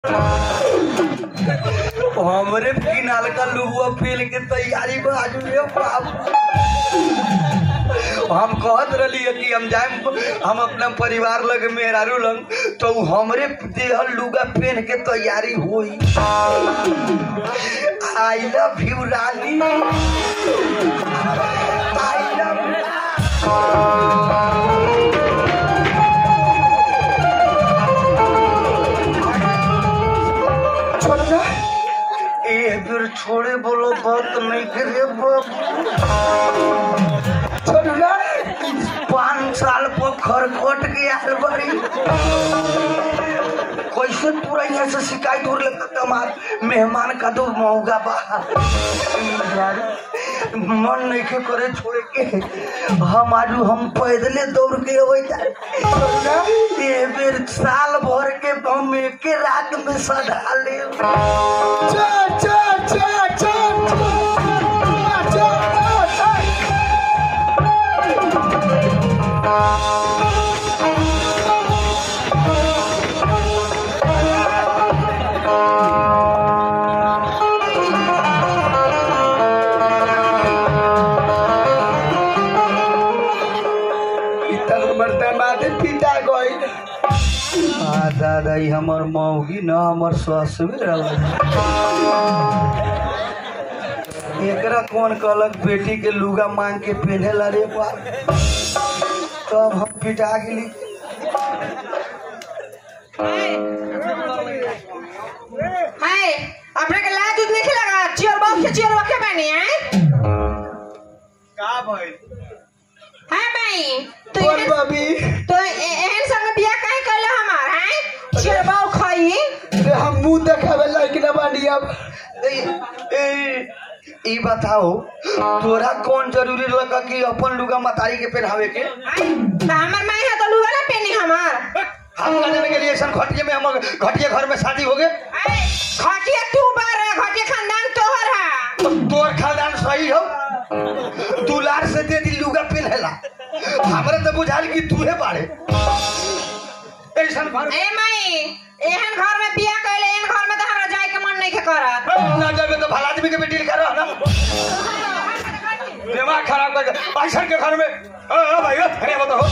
हमरे किनाल का लुहुआ फेल के तैयारी बा आज रे बाप हम कहत रही कि हम जाए हम अपना परिवार लग मेहरारू लग तो उ हमरे देहल लुगा पहन के तैयारी हुई I love you Rani I love छोड़ ना ए फिर छोड़े बोलो बात नहीं करे बाप छोड़ ना पाँच साल पर खरखोट के आल बड़ी कैसे पूरा यहाँ से शिकायत हो रही कमाल मेहमान का तो महंगा बा यार मन नहीं के करे छोड़े के हम आज हम पैदले दौड़ के अबे ये बेर साल भर के हम एक रात में सधा ले चल चल चल चल इतना मरते माथे पिता गई आ दादा ई हमर मौगी न हमर ससुर एकरा कौन कहलक बेटी के लुगा मांग के पहने ला रे बा तब हम पिटा गेली हाय अपने के लात दूध नहीं लगा चियर बाप के चियर रखे बनी है का भइल हां भाई तो बोल एहन बाबी तो ए- एहन संग बियाह काहे कैले हमार हैं चियर बाप खाई रे हम मुंह देखावे लायक न बानी अब ए, ए, ई बताओ तोरा कौन जरूरी लगा कि अपन लुगा मतारी के पहनावे के तो हमार माई है तो लुगा ना पहनी हमार हम ना जाने के लिए ऐसा घटिया में हम घटिया घर में शादी हो गए हाय खटिया तू बार है खटिया खानदान तोहर है तो तोर खानदान सही हो दुलार से दे दी लुगा पहनेला हमरे तो बुझाल कि तूहे बाड़े ऐसा घर ए माई एहन घर में बियाह कैले एहन घर में तो हमरा जाए के मन नहीं के करत ना जाबे तो भला आदमी के बेटी लिखा रहा ना दिमाग खराब कर पैसा के घर में ओ, ओ भाई ओ, अरे बताओ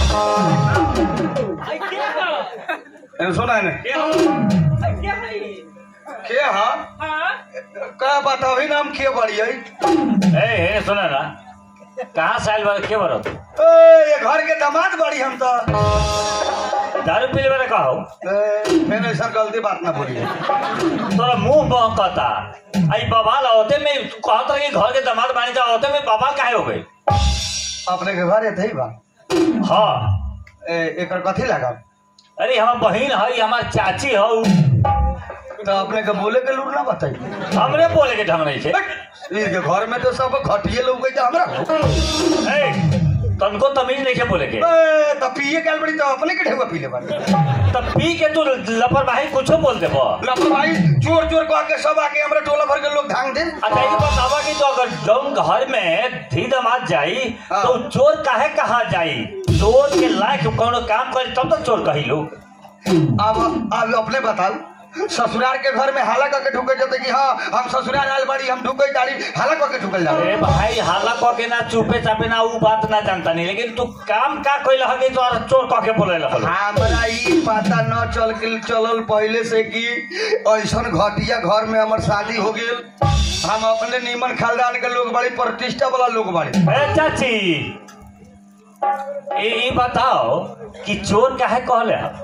ए, सुना है ना के हा का बताओ ही नाम के बड़ी है ए हे सुन ना कहाँ से आयल बा के बरत ए, ये घर के दामाद बड़ी हम तो दारू पीले वाला कहो ए, फिर ऐसा गलती बात ना बोलिए तोरा मुंह बहकता आई बवाल होते में कहत रही घर के दामाद बानी जा होते में बवाल काहे हो गई अपने के घर थे बा हाँ ए, एकर कथी लगा अरे हमार बहिन है हमार चाची हो तो अपने के बोले के लूर ना बताइए हमरे बोले के ढंग नहीं छे इनके घर में तो सब घटिए लोग गए हमरा ए, तनको तमीज नहीं के बोले के ए, तो पिए गल बड़ी तो अपने के ढेवा पी ले बानी तब पी के तू लापरवाही कुछो बोल देबो लापरवाही चोर चोर कह के सब आके हमरा टोला भर के लोग धांग दे अच्छा ये बतावा कि तो अगर जौन घर में धी दमाद जाई हाँ। तो चोर काहे कहा जाई चोर के लायक कोनो काम करे तब तो चोर कही लोग अब अब अपने बताओ ससुराल के घर में हाला करके ढुके जाते कि हाँ हम ससुराल आयल बाड़ी हम ढुके गाड़ी हाला करके ढुकल जाते अरे भाई हाला कह के ना चुपे चापे ना ऊ बात ना जानता नहीं लेकिन तू काम का कोई लगे तो चोर कह के बोले लगे हमरा ई पता न चल के चलल पहले से कि ऐसन घटिया घर में हमर शादी हो गेल हम अपने नीमन खानदान के लोग बड़ी प्रतिष्ठा वाला लोग बड़े ए चाची ए ई बताओ कि चोर काहे कहले हम?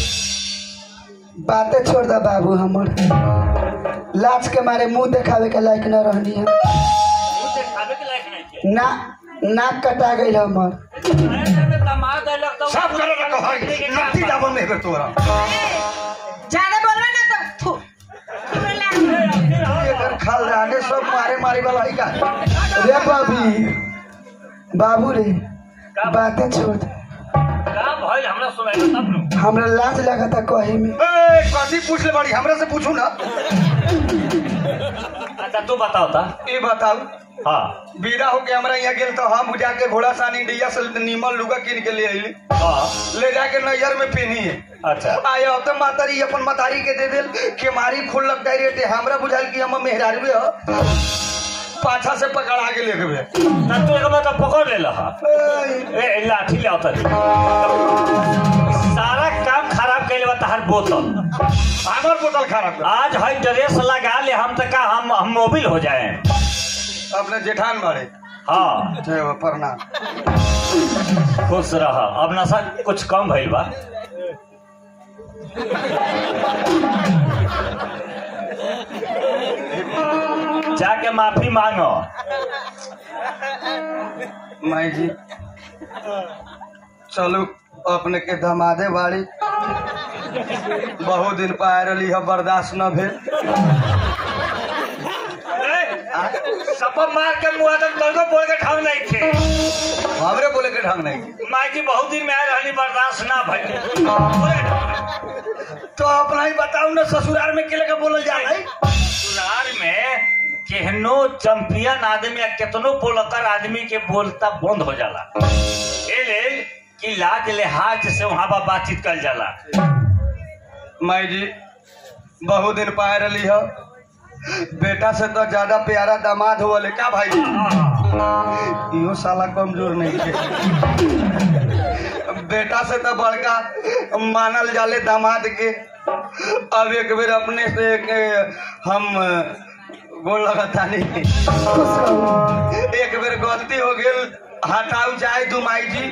बातें छोड़ दा बाबू हमर लाज के मारे मुंह देखावे के लायक न रहनी है ऊ देखावे के लायक नहीं छे। ना नाक कटा गई हमर अरे जब दामाद आइलक तो सब करे ना कहै नती जाबो में हेबे तोरा ज्यादा बोलबे ना तो थू हमरा लाग एकर खानदाने सब मारे मारे वाला है का रे बाबी बाबू रे बातें छोड़ दे का भइल हमरा सुनाई तब नु हमरा लाज लगा था कहे में ए कथी पूछ ले बड़ी हमरा से पूछू ना अच्छा तू बताओ ता ये बताऊ हाँ बीरा होके हमरा यहाँ गेल तो हम जाके घोड़ा सानी इंडिया से नीमल लुगा किन के ले आइली हाँ ले जाके नैयर में पहनी अच्छा आया तो मातारी अपन मतारी के दे दिल के मारी खुल लगता रेटे हमरा बुझाल कि हम मेहरारू ह पाछा से पकड़ा के लेके बे ना तू एक बार तो पकड़ ले लहा ए लाठी ले आवता सारा काम खराब कैले बा तहार बोतल हमर बोतल खराब कर आज हई ड्रेस लगा ले हम तक हम हम मोबिल हो जाए अपने जेठान मारे हाँ जय हो, प्रणाम खुश रह अब नशा कुछ कम भइल बा जाके माफी मांगो माई जी चलू अपने के धमादे बाड़ी बहुत दिन पाए रही है बर्दाश्त न भेल सपा मार के मुआ तक तनको बोल के ठाव नहीं थे हमरे बोले के ढंग नहीं माई जी बहुत दिन में आए रहनी बर्दाश्त ना भइल तो अपना ही बताऊ ना ससुराल में केले के बोलल जा रही ससुराल में केहनो चैंपियन आदमी या केतनो बोलकर आदमी के बोलता बंद हो जाला ए लेल कि लाज लिहाज से वहां पर बातचीत कर जाला माई जी बहुत दिन पाए रही है बेटा से तो ज्यादा प्यारा दामाद हो का भाई जी इहो साला कमजोर नहीं है बेटा से तो बड़का मानल जाले दामाद के अब एक बेर अपने से एक हम गोल लगता नहीं खुश रहू एक बेर गलती हो गेल हटाऊ जाए तू माई जी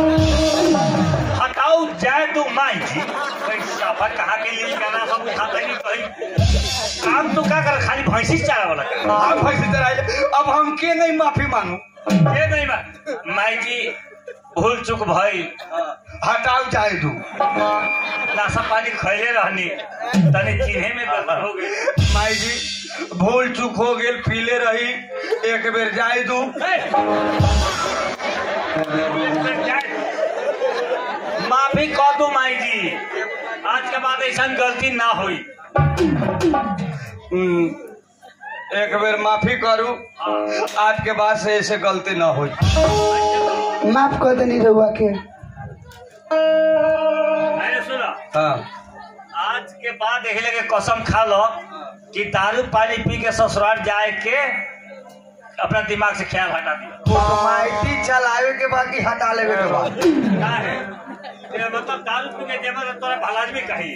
हटाओ जाए तू माई जी पैसा पर कहा के लिए गाना सब उठा नहीं कहीं काम तो क्या कर खाली भैंसी चारा वाला कर हम फंसी तरह अब हम के नहीं माफी मांगू ये नहीं मा- माई जी भूल चूक भई हटाऊ जाए तू नाशा पानी खैले रहनी तनी चिन्हे में गड़बड़ हो गई माई जी भूल चूक हो गेल पीले रही एक बेर जाए तू माफी कह दू माई जी आज के बाद ऐसा गलती ना हुई हम्म, एक बेर माफी करू आज के बाद से ऐसे गलती न हो माफ कर देनी रहुआ के मैंने सुना हाँ आज के बाद देख लगे कसम खा लो कि दारू पानी पी के ससुराल जाए के अपना दिमाग से ख्याल हटा दिया माइटी चलावे के बाद की हटा लेवे के बाद क्या है ये मतलब दारू पी के जेब में तोरा भलाज भी कही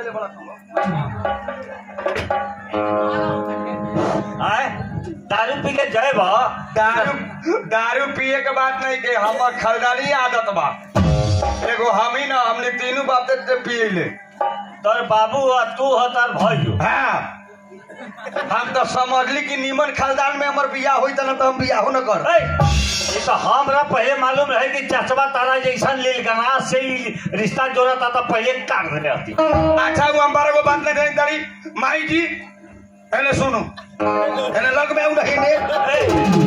आए दारू पी के जय बा दारू दारू पिए के बात नहीं के हमर खलदानी आदत बा एगो हम ही ना हमने तीनों बाप से पिए ले तोर बाबू और तू हो तार भाई हाँ हम तो समझली कि नीमन खानदान में हमर बियाह होई त न तो हम बियाह न कर ए, ये तो हमरा पहले मालूम रहे कि चचबा तारा जैसा लील गना से ही रिश्ता जोड़ा था तो पहले काट रहे आती अच्छा वो हमारा को बात नहीं रही तारी माई जी एने सुनो एने लग में आऊ नहीं ने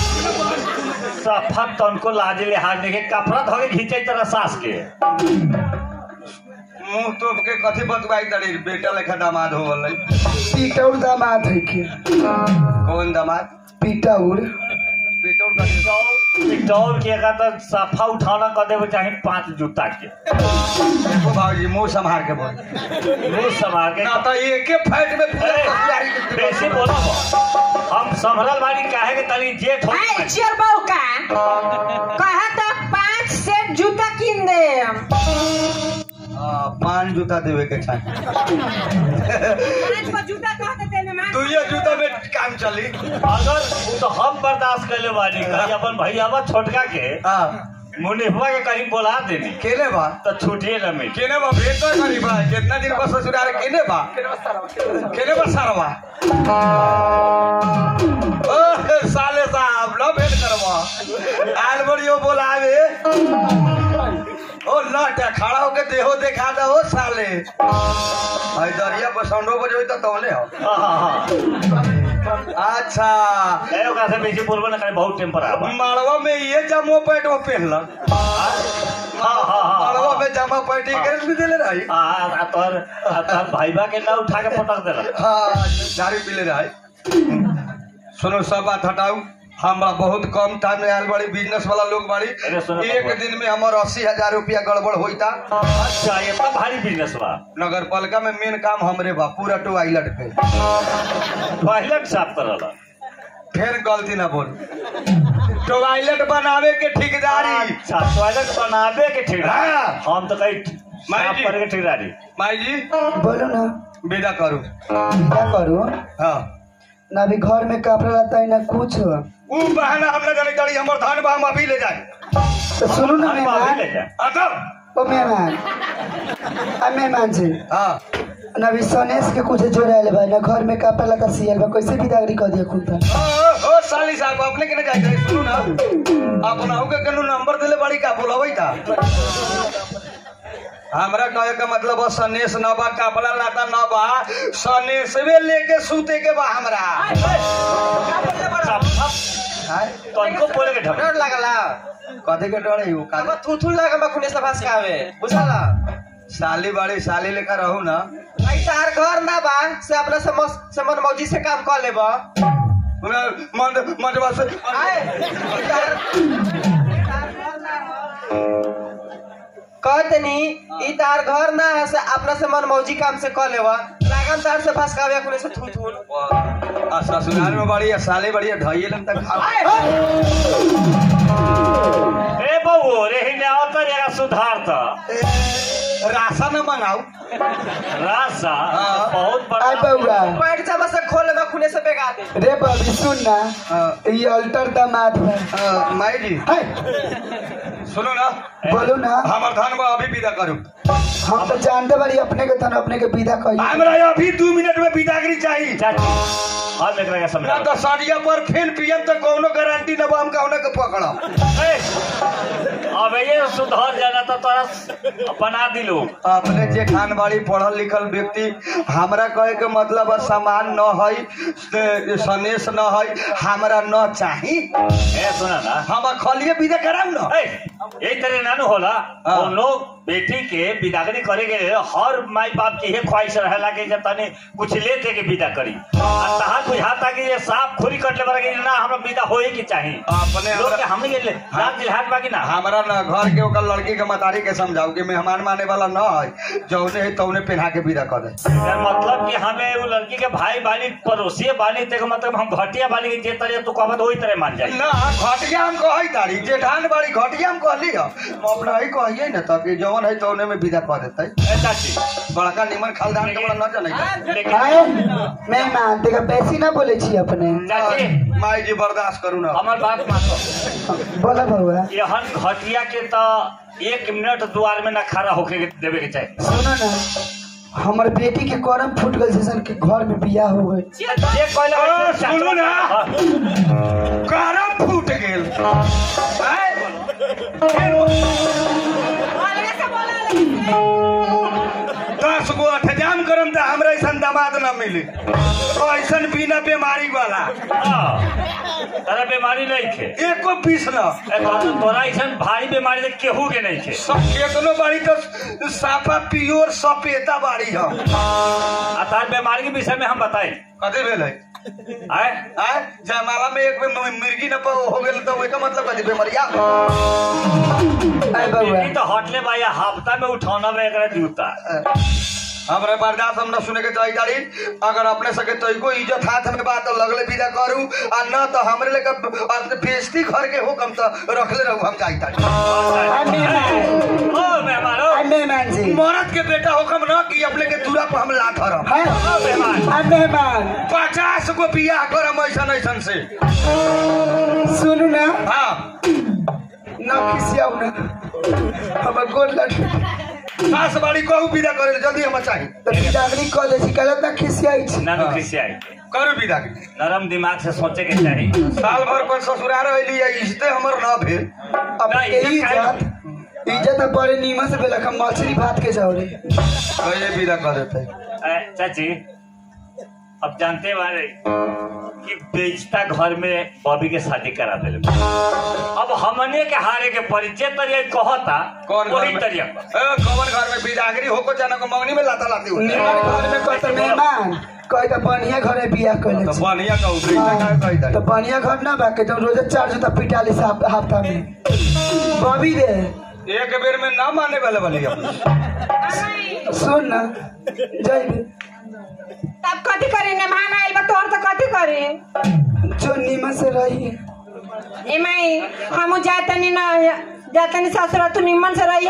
सफा तनको लाज लिहाज देखे कपड़ा धोके खींचे तरह सास के मुंह तोप के कथी बतवाई तारी बेटा लेखा दामाद हो गल पीटौर दामाद है के कौन दामाद पीटौर बेटो कथी डॉल के का तो सफा उठाना कर देवे चाहे पांच जूता के देखो भाजी मुंह संभाल के बोल मुंह संभाल के ना तो एके फाइट में पूरा ए, तैयारी के बेसी बोला हम संभरल बाड़ी काहे के तनी जेठ हो हाय चियर बहू का कहा तो पांच सेट जूता किन दे हाँ, पान जूता देवे के चाहिए पांच को जूता कहते तेने मां तू ये जूता में काम चली अगर उ तो हम बर्दाश्त कर ले बानी कहीं अपन भैया छोटका के हाँ मुनिफवा के कहीं बोला देनी केने बा तो छूटिए न मिल केने बा भेट तो करी बा कितना दिन बस ससुराल केने बा केने बा सारवा ओ साले साहब लो भेट करवा आल बड़ियो बोलावे ओ लट खड़ा होके देहो देखा दो ओ साले भाई दरिया पर साउंडो बजे तो तौले हो हाँ हाँ हाँ अच्छा ए, ओकरा से बेसी बोलबो न करे बहुत टेम्पर आबा माड़वा में ये जमो पैंट वो पहनल हाँ हाँ हाँ माड़वा हाँ में जमा पैंट के भी देले रही आ, आ तोर आ तोर भाईबा के ना उठा के पटक देला हाँ दारू पीले रही सुनो सब बात हटाऊ हमरा बहुत कम टाइम में आयल बड़ी बिजनेस वाला लोग बड़ी अरे सुनो एक बाबा। दिन में हमार अस्सी हजार रुपया गड़बड़ होता अच्छा ये तो भारी बिजनेस बा नगर पालिका में मेन काम हमरे बा पूरा टॉयलेट पे टॉयलेट साफ करला फिर गलती ना बोल टॉयलेट बनावे के ठेकेदारी अच्छा टॉयलेट बनावे के ठेकेदारी हाँ। हम तो कहीं माई साफ जी। करे के ठेकेदारी माई जी बोलो ना विदा करू क्या करो हाँ ना अभी घर में कपड़ा रहता है ना कुछ ऊ बहाना हमरा जाने तारी हमर धान बा हम अभी ले जाए तो सुनो ना अरे बाबा, ले मेहमान जा। अतः ओ मेहमान आ मेहमान जी हाँ ना अभी सनेश के कुछ जोड़ायल भाई ना घर में कपड़ा लता सियल बा कैसे बिदागरी कर दिया खुद ओ, ओ, ओ साली साहब अपने के ना जाए रहे सुनू ना अपना के कनु नंबर दिले बड़ी का बोलबै ता हमरा कहे का मतलब बा सनेश न बा कपड़ा लाता न बा सनेशवे लेके सूते के बा हमरा साफ, साफ। हाय, तनिको बोले के ढंग डर लागला कथी के डरे हो अब थू थू लागल बा खुने से भास के आवे बुझला साली बड़ी साली लेकर रहू ना भाई तार घर ना बा से अपना से मस- से मन मौजी से काम कर लेबा मन मनवा से आए तार तार घर ना हो। कहतनी ई तार घर ना है से अपना से मन मौजी काम से कर लेबा लागन तार से भास के आवे खुने से थू थू आ ससुराल में बड़ी है साली बड़ी है ढाई लन तक खाओ ए बहू रे हिने आवता जरा सुधार था राशन मंगाऊ रासा हाँ। बहुत बड़ा आय बउआ पैंट जब से खोल लेबा खुने से बेगा दे रे बबी सुन ना हाँ। ये अल्टर दामाद है अ, माई जी है, सुनो ना बोलो ना हमर धान बा अभी विदा करू हम तो जानते बारी अपने के तन अपने के विदा कही हमरा अभी दू मिनट में विदागरी चाहिए चाची हम एकरा के ना समझा तो साड़िया पर फिर पीएम तो कौनो गारंटी न बा हम कौनो के पकड़ब ए, अब ये सुधार जाना तो तोरा बना दिलो अपने जे खानबाड़ी पढ़ल लिखल व्यक्ति हमरा कहे के मतलब है सामान न है सनेश न है हमरा न चाही ए सुना ना हम खलिए विदा कराऊ न ए, यही तरह नानू होला हाँ। हम लोग बेटी के विदागरी करे के हर माई बाप की ये ख्वाहिश रहेला कि जब तनी कुछ ले दे के विदा करी आ तहार बुझाता कि ये साफ खोरी कट ले बड़ा कि ना हमरा विदा होए के चाही अपने लोग हमरा- के हमनी के रात जिहाद बाकी ना हमरा न घर के ओकर लड़की के मतारी के समझाऊ कि मेहमान माने वाला न है जौने है तौने पहना के विदा कर दे यार मतलब कि हमें वो लड़की के भाई बाली पड़ोसी बाली ते मतलब हम घटिया बाली के जे तरह तू कहबत वही तरह मान जाई ना घटिया हम कही तारी जेठान बाड़ी घटिया हम कहली ह हम अपना ही कहिए न तब कि जौन है तौने में विदा कर देते ए, चाची बड़का निमन खालदान के बड़ा न जनै लेकिन आए मेहमान देखा बेसी ना बोले छी अपने चाची माई जी बर्दाश्त करू ना हमार बात मानो बोला बउआ यहन घटिया के तो एक मिनट द्वार में ना खड़ा होके के देवे के चाही सुनो ना हमर बेटी के करम फूट गल जैसन के घर में बियाह हो गई जे कहले ओ, सुनू ना। हाँ। करम फूट गेल आय? दस गो अठजाम करम त हमरा ऐसन दामाद न मिली ऐसन बिना बीमारी वाला हाँ। तारा बीमारी नहीं थे एको पीस न ए, तो तोरा ऐसा भारी बीमारी तो केहू के नहीं थे सब केतनो बाड़ी तो साफा पियोर सपेता बाड़ी ह आ तार बीमारी के विषय में हम बताए कथी भेल है आए आय जयमाला में एक बेर मिर्गी न प- हो गेल तो ओकर मतलब कथी बीमारिया आए बउआ बेटी तो हटले बा या हफ्ता में उठौना में एकरा जूता हमरा बर्दाश्त हम न सुने के चाही तारी अगर अपने सके तैको इज्जत हाथ में बात लगले विदा करू आ न तो हमरे लेके अपने बेइज्जती घर के हुकम तो रखले रहू हम चाही तारी आए मेहमान ओ मेहमान ओ आए मेहमान जी मरद के बेटा हुकम न कि अपने के दूरा पर हम ला धरम है ओ मेहमान आए मेहमान पचास गो बियाह करम ऐसन ऐसन से सुनू ना हाँ ना खिसियाऊ ना हमर गोर लग सास बाड़ी कहू विदा करे जल्दी हम चाही तो बिदागरी कह दे छी कहलत ना खिसियाई छी नानू खुशी आई करू विदा के नरम दिमाग से सोचे के चाही साल भर पर ससुराल रहली है इज्जते हमर न भेल अब ना, के इज्जत काहे- इज्जत इज्जत अब बड़े नीमन से बेलक हम मछली भात के जाओ रे कहे विदा कर देते ए, चाची अब जानते बारे कि बेचता घर में बॉबी के शादी करा दिले अब हमने के हारे के परिचय तरिया कहता कौन घर वही में तरिया ए, कौन घर में बिदागरी होको जाना को मंगनी में लाता लाती होती निमन घर में कहते मेहमान कहे तो बढ़िया घरे बियाह कैले तो छी। बढ़िया कहू बेटा हाँ, का कही तो दाई बढ़िया घर ना बा के जब रोजे चार जूता पिटाली से हफ- हफ्ता में बबी रे एक बेर में ना माने वाले वाली हम सुन ना जय दे तब कथी करी मेहमान आइल बा तोर तो कथी करी जो नीमन से रही ए माई हमू जातनी ना जातनी ससुर तू निमन से रही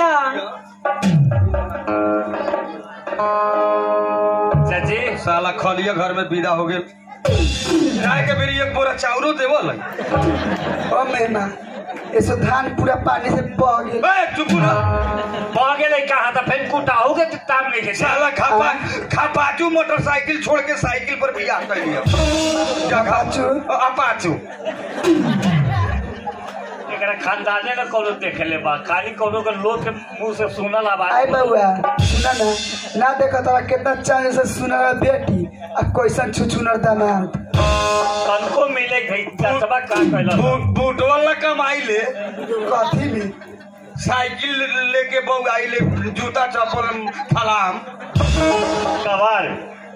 चाची साला खलिया घर में विदा हो गेल जाए के बेरी एक बोरा चाउरो देवल ओ मेहमान ऐसो धान पूरा पानी से बह गेल ए चुप ना बह गेले कहा था फिर कुटाऊ के ताम नहीं के साला खापा खापाचू मोटरसाइकिल छोड़ के साइकिल पर बियाह कर लिया क्या अपाचू? अपाचू एकरा खानदाने में कोनो देखेले बा खाली कोनो के लोग के मुंह से सुनल आवाज आय बउआ सुना ना ना देखो तोरा कितना चांद से सुनर बेटी आ कैसन छुछुनर दामाद कनको मिले गई दसवा का कहला बूट बूट वाला कमाई ले कथी भी साइकिल लेके बऊ आई ले जूता चप्पल फलाम कवार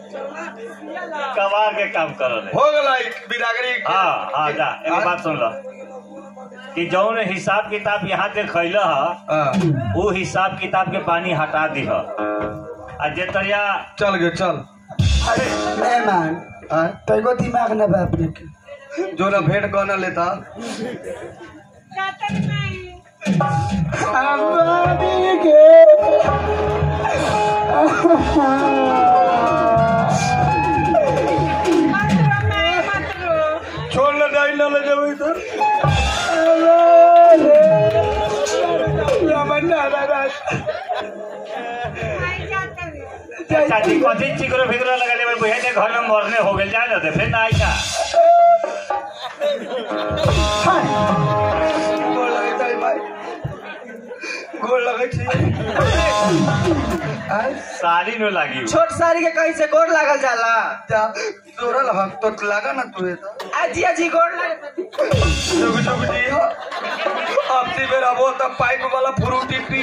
कवार के काम करल हो गला बिरागरी हाँ हाँ जा एगो बात सुन लो कि जौन हिसाब किताब यहाँ से खैल ह हाँ, वो हिसाब किताब के पानी हटा दीह आ जे तरिया चल गए चल अरे मेहमान हाँ, तो एगो दिमाग ना बा अपने के जो ना भेंट कहना लेता जातनी माई अम्बानी के मत रो माई मत रो छोड़ ना जाई ना ले जाओ इधर माई जातनी चाची कथी चिकरो फिकरो लगा ले बुझे घर में मरने हो गए जाए ना तो फिर ना आई का गोड़ लगे तारी भाई गोड़ लगे छी साड़ी न लागी छोट साड़ी के कहीं से गोड़ लागल जाला क्या तोरा लहक तो लगा ना तू तो अजी अजी गोड़ लागल जुग जुग जी अब ती बेर अब तब पाइप वाला फ्रूटी पी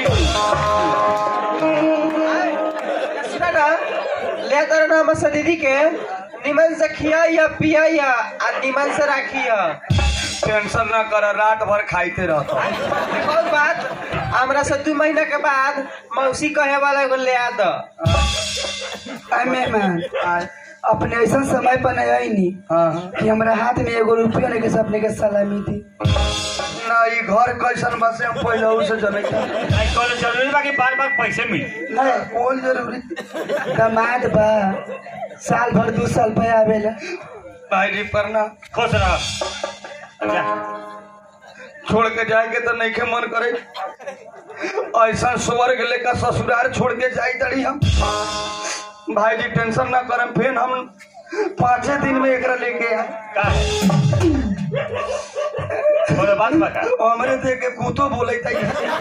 सुना ना ले तर ना हमर दीदी के निमन से खियाइया पियाइया आ निमन से राखिया टेंशन ना कर रात भर खाइते रहता और बात हमरा से दू महीना के बाद मौसी कहे वाला एगो ले आ द आय मेहमान आय अपने ऐसा समय पर नहीं आई नी हाँ कि हमरा हाथ में एगो रुपया नहीं के से अपने के सलामी दी ना ये घर कैसन बसे हम पहले उसे जने का आई कॉलेज जरूरी बा कि बार बार पैसे मिली नहीं कौन जरूरी दामाद बा साल भर दू साल पे आवेला भाई जी परना खुश रह जा छोड़ के जाए के तो नहीं के मन करे ऐसा स्वर्ग लेकर ससुराल छोड़ के जाई तड़ी हम भाई जी टेंशन ना करम फिर हम पाँचे दिन में एकरा लेके आए का है बोले बात बका हमरे देख के कुतो बोले तई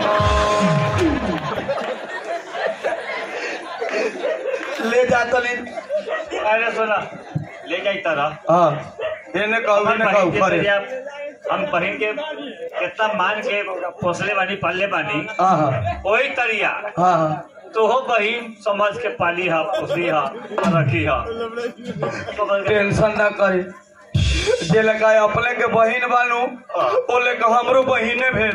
ले जा तली अरे सुना ले जाई तरह हाँ एने कहू हम ने बहिन कहू के करे तरिया हम बहिन के कितना मान के पोसले बानी पालले बानी हाँ हाँ वही तरिया हाँ हाँ तो हो बहिन समझ के पाली हा पोसली हा रखी हा समझ के टेंशन ना करे जे लगा अपने के बहिन बानू ओ लेके हमरो बहिने भेल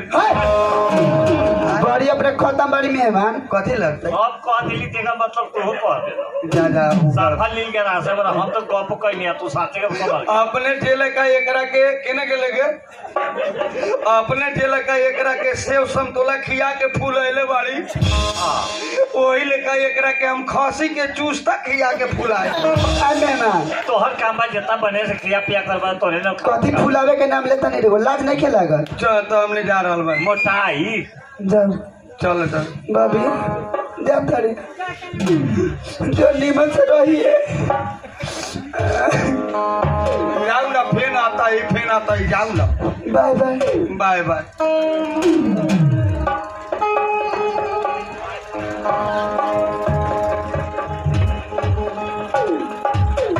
बड़ी अपने खत्म बड़ी मेहमान कथी लगता अब कह दिली तेगा मतलब तू हो कह दे जा जा साफा लील के रासे बड़ा हम तो गप कहनी है तू साथे के समझ अपने ठेले का एकरा के केने के लगे अपने ठेले का एकरा के सेव संतोला खिया के फूल अइले बाड़ी वही लेका एकरा के हम खसी के चूस तक खिया के फुलाए आय मेहमान तोहर काम बा जितना बने से क्रिया पिया करबा तोरे न कथी फुलावे के नाम लेता नहीं रहो लाज नहीं खेलागल चल तो हमने जा रहल बा मोटाई जाओ चल चल बाबी जा तारी जो नीमन से रहिए जाऊ ना फेन आता है फेन आता है जाऊ ना बाय बाय बाय बाय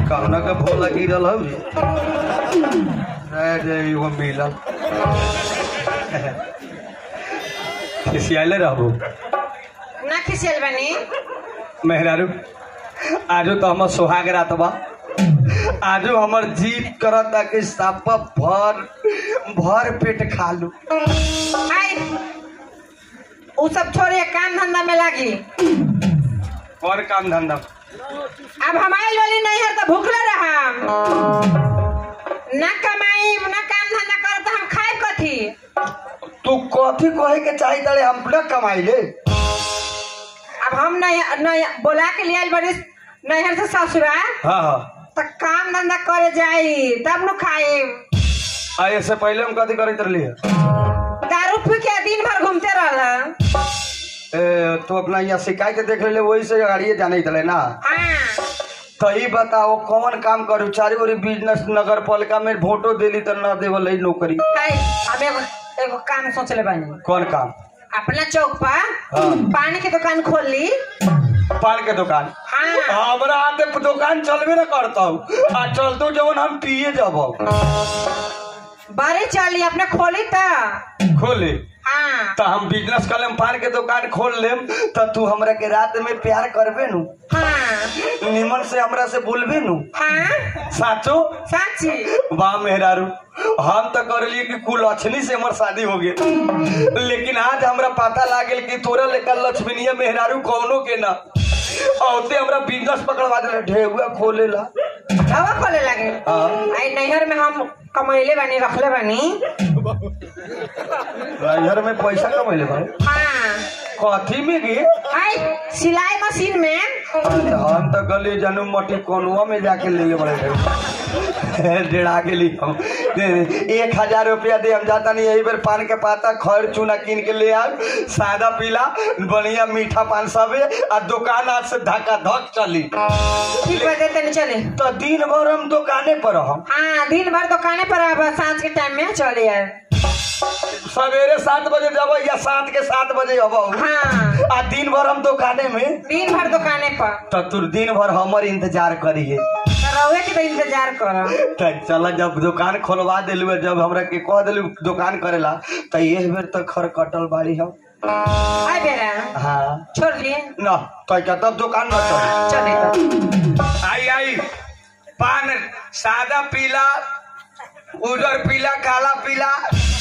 कहना के भोला गिरल हौ रे रे रे एगो मिलल खिसियाले रहबो ना खिसियल बनी मेहरारू आजो तो हमर सोहाग रात बा आजो हमर जीत करत कि सापा भर भर पेट खा लू आई उ सब छोड़िए काम धंधा में लागी और काम धंधा अब हमारी लोली नहीं है तो भूखले रहा ना कमाई ना काम धंधा कर तो हम खाए कथी तू कथी कहे के चाही तारे हम न कमाई ले अब हम नहीं नहीं बोला के लिए बड़ी नहर से ससुरा हाँ हाँ तो काम धंधा करे जाई तब न खाई आ ऐसे पहले हम कथी करत रहली है दारू पी के दिन भर घूमते रहल ए, तू अपना यहाँ शिकायत देख ले वही से गाड़िए जाने तले ना हाँ तो ही बताओ कौन काम करू चारी ओरी बिजनेस नगर पालिका में वोटो देली तो न देवल है नौकरी हाय हम एगो एगो काम सोचले बानी कौन काम अपना चौक पर हाँ। पानी की दुकान खोल ली पान के दुकान हाँ हमरा आते दुकान चलबे न करता हूँ आ चलतो जवन हम पिए जब बड़ी चली अपने खोली तो खोले हाँ तो हम बिजनेस कर लेम पान के दुकान खोल लेम तो तू हमरा के रात में प्यार करबे नु हाँ निमन से हमरा से बोलबे नु हाँ साचो साची वाह मेहरारू हम तो कर लिए कि कुल लक्ष्मी से हमार शादी हो गई लेकिन आज हमरा पता लागल कि तोरा लेकर लक्ष्मीनिया मेहरारू कौनो के ना औते हमरा बिजनेस पकड़वा दे ढेउआ खोलेला हवा खोले लगे हाँ आई नैहर में हम कमैले बानी रखले बानी घर में पैसा कमैले भाई हाँ कथी में गे आई सिलाई मशीन में हम तो गली जनू मटी कोनुआ में जाके लिए बड़े रहे डेढ़ा के लिए हम एक हजार रुपया दे हम जाता नहीं यही बेर पान के पाता खर चूना कीन के ले आब सादा पीला बढ़िया मीठा पान सबे आ दुकान आज से धक्का धक चली ठीक बजे तनी चले तो दिन भर हम दुकाने पर हम हाँ दिन भर दुकाने पर अब सांझ के टाइम में चले यार सवेरे सात बजे जब या सात के सात बजे अब हाँ आ दिन भर हम दुकाने में दिन भर दुकाने पर तो तू दिन भर हमर इंतजार करिए तो रहुए के तो इंतजार करो त चल जब दुकान खोलवा दिलू जब हमरा के कह दिलू दुकान करेला तो ये बेर तक खर कटल बाड़ी हम आई बेरा हाँ छोड़ लिए न तो क्या तब दुकान न चल चले तो आई आई पान सादा पीला उजर पीला काला पीला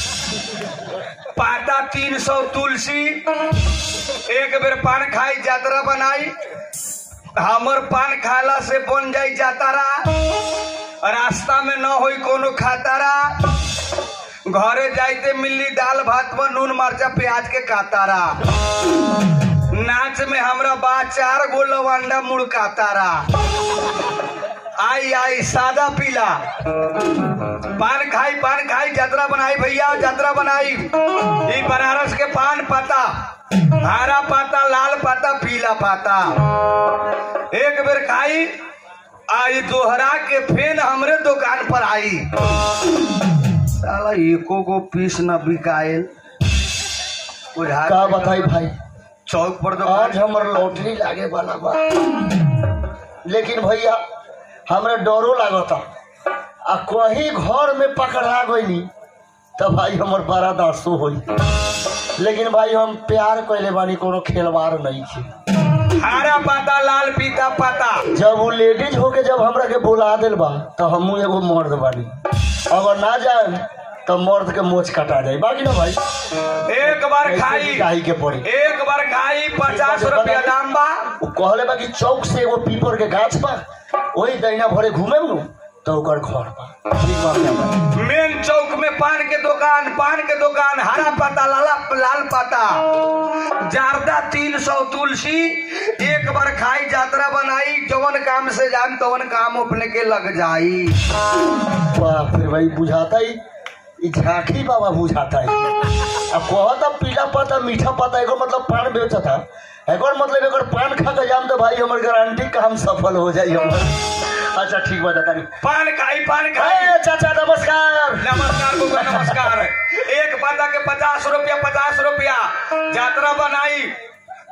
पाता तीन सौ तुलसी एक बेर पान खाई यात्रा बनाई हमर पान खाला से बन जाई जातारा रास्ता में न होई कोनो खातारा घरे जाइते मिली दाल भात में नून मरचा प्याज के कातारा नाच में हमरा बा चार गो लवांडा मुड़कातारा आई आई सादा पीला पान खाई पान खाई यात्रा बनाई भैया यात्रा बनाई ई बनारस के पान पाता हरा पाता लाल पाता पीला पाता एक बेर खाई आई दोहरा के फेन हमरे दुकान पर आई साला एको गो पीस न बिकायल बुझा का बताई भाई चौक पर आज दुकान हमर लॉटरी लागे वाला बा लेकिन भैया हमरा डरो लागता आ कहीं घर में पकड़ा गईनी तो भाई हमर बड़ा दर्शो होई लेकिन भाई हम प्यार कैले बानी कोनो खेलवार नहीं छे हरा पाता लाल पीता पाता जब वो लेडीज होके जब हमरा के बुला दिल बा तो हमू एगो मर्द बानी अगर ना जाए तो मर्द के मोच कटा जाए बाकी ना भाई एक बार खाई काहे के पड़ी एक बार खाई पचास रुपया दाम बा वो कहले बा कि चौक से एगो पीपर के गाछ बा वही दैना भरे घूमे नु तो ओकर घर बा ठीक बात है भाई। मेन चौक में पान के दुकान पान के दुकान हरा पत्ता लाला लाल पत्ता जारदा तीन सौ तुलसी एक बार खाई यात्रा बनाई जवन काम से जान तवन काम अपने के लग जाई वाह फिर भाई बुझाता ही ई झांकी बाबा बुझाता है अब कहता पीला पता मीठा पता एकर मतलब पान बेचता एकर मतलब एकर पान खा के जाम तो भाई हमर गारंटी काम सफल हो जाई हमर अच्छा ठीक बा तारी पान खाई पान खाई ए चाचा नमस्कार नमस्कार बुआ नमस्कार एक पता के पचास रुपया पचास रुपया यात्रा बनाई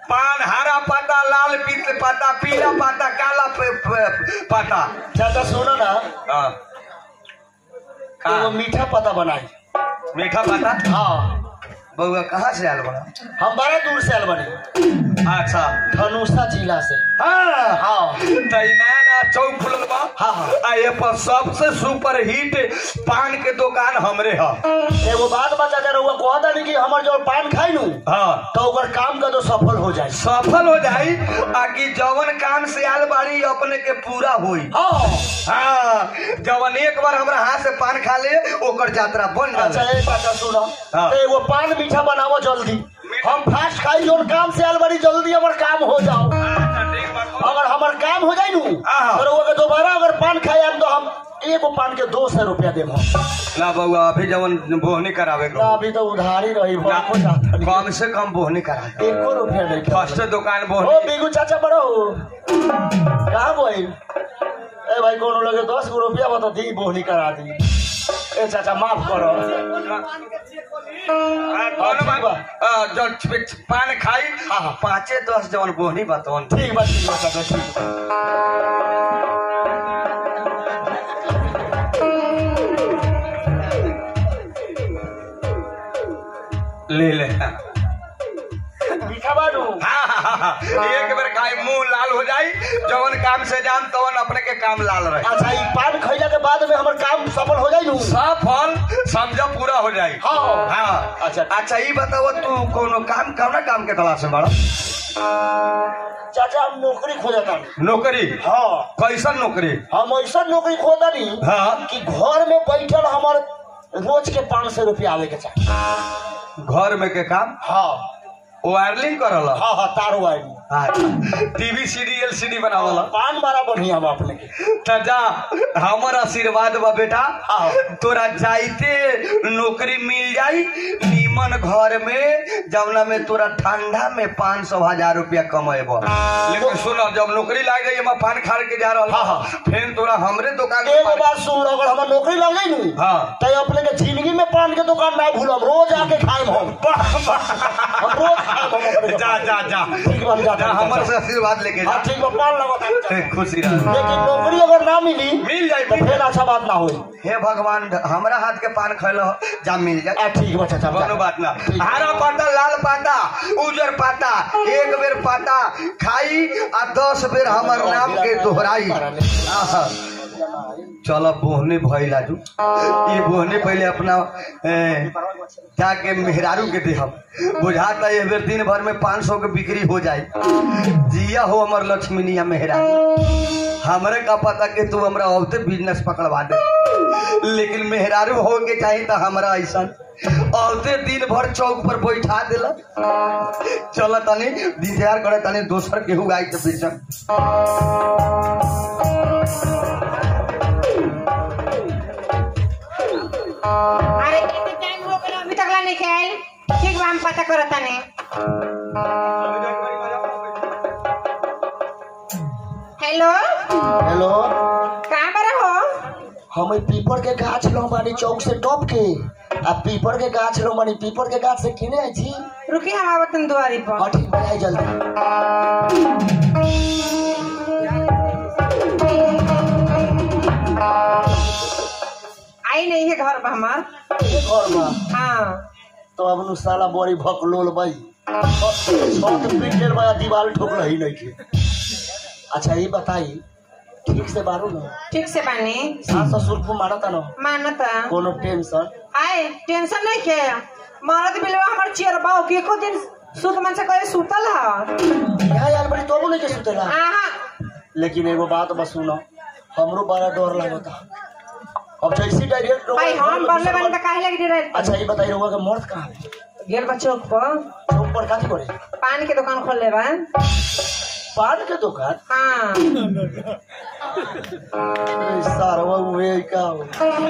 पान हरा पाता लाल पीत पाता पीला पाता काला प- प- पाता चाचा सुनो ना हाँ एगो का मीठा पता बनाई मीठा पाता हाँ बउआ कहाँ से आयल बड़ा हम बड़ा दूर से आयल बनी अच्छा धनुषा जिला से हाँ हाँ तैना ना चौक खुलल बा हाँ, हाँ। आ ये पर सबसे सुपर हिट पान के दुकान हमरे ह एगो बात बता दे रहुआ कहता नहीं कि हमर जो पान खाई नू हाँ तो ओकर काम का तो सफल हो जाए सफल हो जाई आ कि जवन काम से आयल बाड़ी अपने के पूरा होई हाँ हाँ जवन एक बार हमरा हाथ से पान खा ले ओकर यात्रा बन अच्छा जाए एक बात सुनो हाँ। तो एगो पान मीठा बनावो जल्दी हम फास्ट खाई जो काम से आयल बड़ी जल्दी हमर काम हो जाओ अगर हमर काम हो जाए नू हाँ। तो रहुआ के दोबारा अगर पान खाए आएम तो हम एगो पान के दो सौ रुपया देम हम ना बउआ अभी जवन बोहनी करावे ना अभी तो उधारी रही भरको जाता नहीं। कम से कम बोहनी करा दे एको रुपया नहीं फर्स्ट दुकान ओ बोहनी बिगू चाचा बड़ो कहाँ बोल ए भाई कोनो लगे दस गो रुपया बता दी बोहनी करा दी ए चाचा माफ करो हाँ, कौनो ठीक बा। बात- हाँ, जौन छ- पान खाई हाँ, हाँ। पाँचे दस जवन बोहनी बतवन ठीक बा ठीक बा चाचा ठीक बा ले ले मीठा बाडू हाँ, हाँ, हाँ, एक बेर खाई मुंह लाल हो जाई जवन काम से जान तवन अपने के काम लाल रहे अच्छा ई पान खैला के बाद में हमर काम सफल हो जाई नू सब फल समझ पूरा हो जाई हाँ। हाँ अच्छा। अच्छा ये बताओ तू कोनो काम कौना काम के तलाश में बड़ा चाचा हम नौकरी खोजता नौकरी हाँ कैसन नौकरी हम ऐसा नौकरी खोदा नहीं हाँ कि घर में बैठल हमर रोज के पाँच सौ रुपया आवे के चाहिए घर में के काम हाँ वायरलिंग करल हाँ हाँ तारो आई टीवी सीडी एलसीडी बनावल पान बड़ा बढ़िया हम अपने के त जा हमर आशीर्वाद बा बेटा हाँ। तोरा जाइते नौकरी मिल जाई नीमन घर में जवना में तोरा ठंडा में पाँच सौ हजार रुपया कमेब लेकिन सुनो जब नौकरी लाग गई हम पान खाड़ के जा रहा हाँ, हाँ। फिर तोरा हमरे दुकान में एगो पान- बात सुन लो, अगर हमार नौकरी लग गई नू हाँ तो अपने के जिंदगी में पान के दुकान ना भूलम रोज आके खाएम हम हम रोज खाएम हम अपने के जा पान। जा जा ठीक बा हम जाते जा हैं, हमर चाचा। से आशीर्वाद लेके जा हाँ ठीक बा पान लगा ए, खुशी रह लेकिन नौकरी अगर ना मिली मिल जाई तो मिल फिर अच्छा बात ना होई हे भगवान हमरा हाथ के पान खैलो जा मिल जाए आ, ठीक बा चाचा कोनो बात ना हरा पाता लाल पाता उजर पाता एक बेर पाता खाई आ दस बेर हमर नाम के दोहराई आहा। चलो बोहने भइल आजू ये बोहने पहले अपना ए, जाके मेहरारू के देहब बुझाता ये बेर दिन भर में पाँच सौ के बिक्री हो जाए जिया हो हमर लक्ष्मीनिया मेहरारू हमरे का पता कि तू हमरा औते बिजनेस पकड़वा दे लेकिन मेहरारू हो के चाहिए तो हमरा ऐसा औते दिन भर चौक पर बैठा देला चल तनी इंतजार करे तनी दोसर केहू आई तो बेचम अरे कितने टाइम हो गया अभी तक ला नहीं खाए ठीक बा हम पता करो तने हेलो हेलो कहाँ पर हो हम ई पीपर के गाछ लो बानी चौक से टॉप के आ पीपर के गाछ लो बानी पीपर के गाछ से किने आई छी रुकी हम आवत तुम दुआरी पर हाँ ठीक बा आई जल्दी आई नहीं है घर पर हमार ये घर बा हाँ तो अब नु साला बड़ी भकलोल भाई छत पीट लेल बा दीवार ठोकल ही नहीं के अच्छा ये बताई ठीक से बारू ना ठीक से बानी सास ससुर को मारता ना मानता कोनो टेंशन आए टेंशन नहीं के मरद बिलवा हमार चेयर बाऊ के एको दिन सुत मन से कहे सुतल है यहाँ यार बड़ी तो नहीं के सुतेला आहा लेकिन एगो बात बस सुनो हमरो बड़ा डर लगता अब जैसी डायरेक्ट भाई हम बरले बानी तो काहे लगी रे अच्छा ये बताइए रहुआ का मर्द कहाँ है गेल बा चौक पर चौक पर काठी करे पान के दुकान खोल ले बा पान के दुकान हाँ ए, सारवा उहे का हो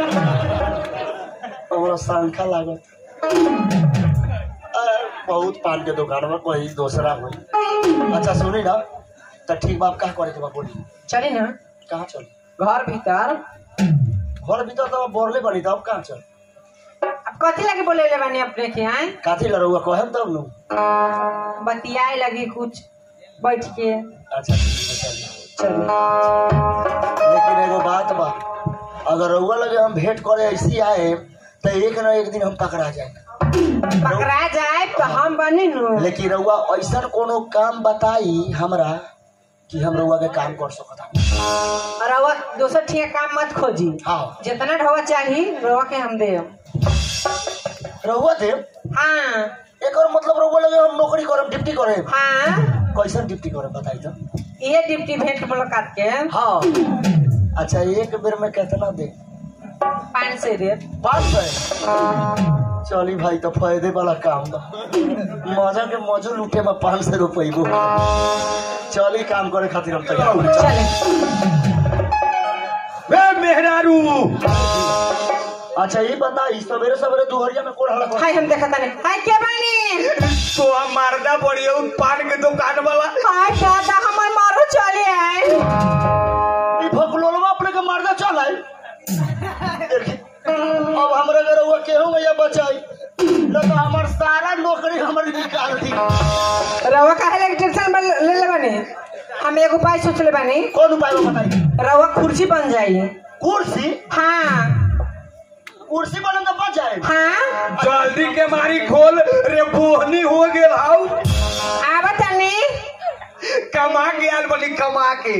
हमरा शंका लागत अ, बहुत पान के दुकान में कोई दूसरा होई अच्छा सुनी ना तो ठीक बाप कहाँ करे के बा बोली चली ना कहाँ चल घर भीतर घर भीतर तो बोरले बनी था अब कहाँ चल अब कथी लगे बोले ले बानी अपने के हैं काथी लड़ुआ कहम तब नु बतियाए लगी कुछ बैठ के अच्छा ठीक है, चलिए। चलिए लेकिन एगो बात बा अगर रउआ लगे हम भेंट करे ऐसी आए तो एक न एक दिन हम पकड़ा जाए पकड़ा जाए तो हम बनी नु लेकिन रउआ ऐसा कोनो काम बताई हमरा कि हम रउआ के काम कर सकता रवा दोसर ठीक काम मत खोजी हाँ जितना ढवा चाहिए रवा के हम दे रउआ दे हाँ एक और मतलब रउआ लगे हम नौकरी करब ड्यूटी करे हाँ कैसन ड्यूटी करे बताई तो ये डिप्टी भेंट मुलाकात के हाँ अच्छा एक बेर में कितना दे पाँच सौ रेट पाँच सौ चली भाई तो फायदे वाला काम बा मजा के मजो लूटे में पाँच सौ रुपये चली काम करे खातिर हम तैयार बानी। चले वे मेहरारू अच्छा ये बताई सवेरे सवेरे दुहरिया में कोड़ हड़क हाय हम देखा ताने हाय के बानी तो हम मारदा बढ़िया पान के दुकान वाला हाय दादा हमर मारो चले आए ई भगलोलवा अपने के मारदा चल आई देखी अब हमरा घर हुआ केहू में या बचाई न तो हमार सारा नौकरी हमारी निकाल दी रवा काहे लगे टेंशन में ले ले बानी हम एगो उपाय सोच ले बानी कौन उपाय बा बताई रवा कुर्सी बन जाई कुर्सी हाँ कुर्सी बनन तो बच जाए हाँ जल्दी के मारी खोल रे बोहनी हो गेल हाउ आवा तानी कमा के आल बनी कमा के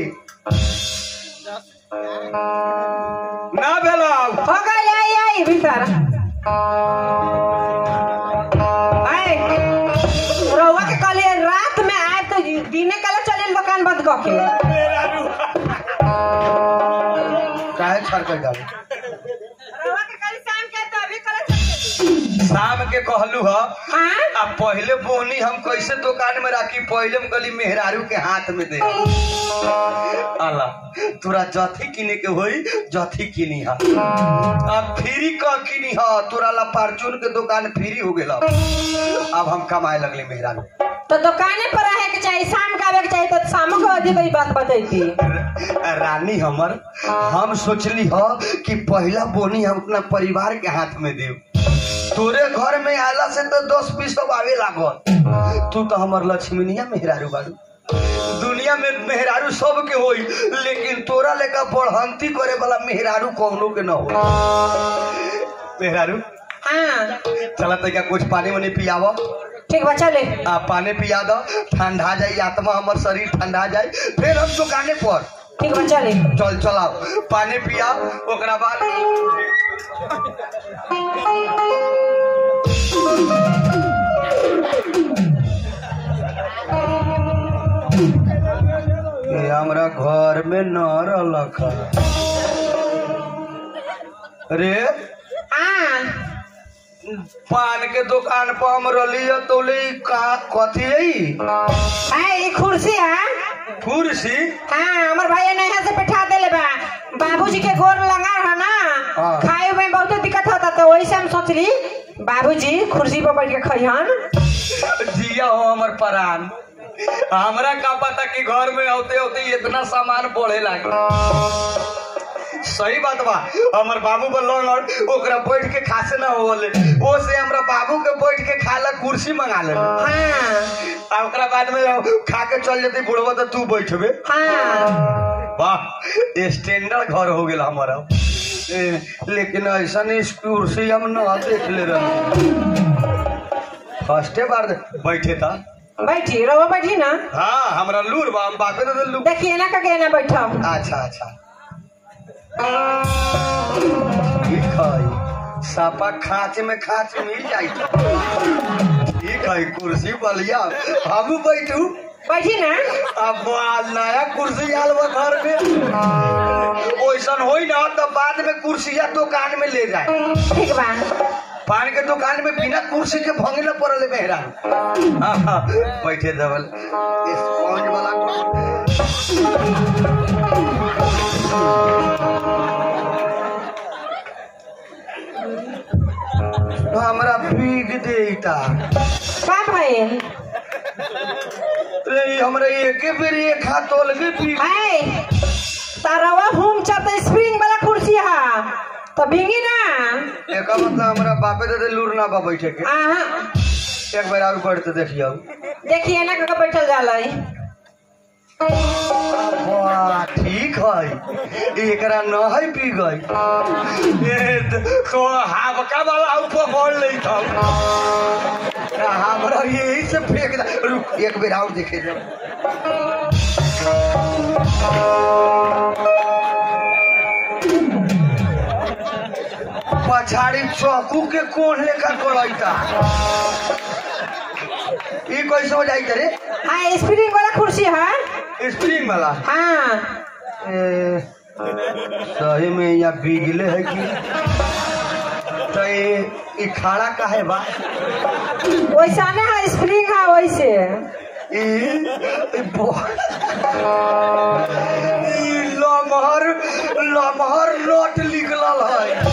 ना भेलाउ हो गई आई आई भीतर आए रवा के कहलिए रात में आए तो दिने कल चले दुकान बंद कऽ के काहे छड़ कर डाली रवा के कल शाम के तो अभी कल चले शाम के कहलू ह हाँ आ पहले बोनी हम कैसे दुकान में राखी पहले हम गली मेहरारू के हाथ में दे आला तोरा जथी किने के होई जथी किनी हा अब फ्री क किनी हा तोरा ला फार्चून के दुकान फ्री हो गेला अब हम कमाए लगली मेहरारू तो दुकाने पर रहे के चाहिए शाम के आवे के चाहिए तो शाम को अजीब ई बात बतैती रानी हमर हम सोचली ह कि पहला बोनी हम अपना परिवार के हाथ में देव तोरे घर में आला से तो दस बीस सब आवे लागल तू तो हमर लक्ष्मीनिया मेहरारू बारू दुनिया में मेहरारू सबके होई लेकिन तोरा लेका बढ़ंती करे वाला मेहरारू कौनो के न हो मेहरारू हाँ चला तैका कुछ पानी वानी पियावा ठीक बा चले आ पानी पिया दो ठंडा जाई आत्मा हमर शरीर ठंडा जाई फिर हम दुकाने पर ठीक बा चले चल चलाओ पानी पिया ओकरा बाद ये हमरा घर में न रहलक रे हाँ पान के दुकान पर हम रहली ह तो ले का कथी है ई? आए ये कुर्सी है कुर्सी हाँ हमार भाई ने यहाँ से बैठा देले बा बाबूजी के गोर लगा है ना हाँ। खाए में बहुत दिक्कत होता तो वही से हम सोचली बाबूजी कुर्सी पर बैठ के खइहन जिया हो हमर परान हमरा का पता कि घर में होते होते इतना सामान बढ़े लागे सही बात बा हमर बाबू बोल ओकरा बैठ के खासे ना होले ओ से हमरा बाबू के बैठ के खाला कुर्सी मंगा ले हाँ आ ओकरा बाद में खा के चल जती बुढ़वा तो तू बैठबे हाँ वाह स्टैंडर्ड घर हो गेल हमारा ए, लेकिन ऐसा नहीं कुर्सी हम न देख ले रहे फर्स्टे बार दे- बैठे था बैठी रहो बैठी ना हाँ हमरा लूर बा हम बापे दे लू देखिए ना का ना बैठो अच्छा अच्छा ठीक है सापा खाच में खाच मिल जाई ठीक है कुर्सी बलिया हम बैठू बैठी ना अब आ नया कुर्सी आल बा घर में ओइसन होई ना तो बाद में कुर्सिया दुकान में ले जाए ठीक बा पान के दुकान में बिना कुर्सी के भंगे न पड़ल मेहरा हाँ, हाँ, बैठे दबल स्पॉन्ज वाला हमरा भीग देता का भइल रे हमरा एके बेर एक हाथ तोल के भीग है तारवा होम चलते स्प्रिंग वाला कुर्सी है तो भिंगी ना एका मतलब हमरा बापे दे दे लूर ना बा बैठे के आहा एक बार और पढ़ के देखियो देखिए ना कहाँ बैठल जाला है वाह ठीक है एकरा न है पी गई ये तो हावका वाला ऊपर बोल नहीं था हमरा यही से फेंक दा रुक एक बेर और देखे जाओ पछाड़ी चौकू के कोण लेकर कोड़ैता ई कैसे हो जाई रे हाँ स्प्रिंग वाला कुर्सी है स्प्रिंग वाला हाँ ए, सही में यहाँ बिगले है कि तो ये ई खाड़ा काहे बा वैसा ना है स्प्रिंग है वैसे ई ई बो- ई लमहर लमहर नट निकलल है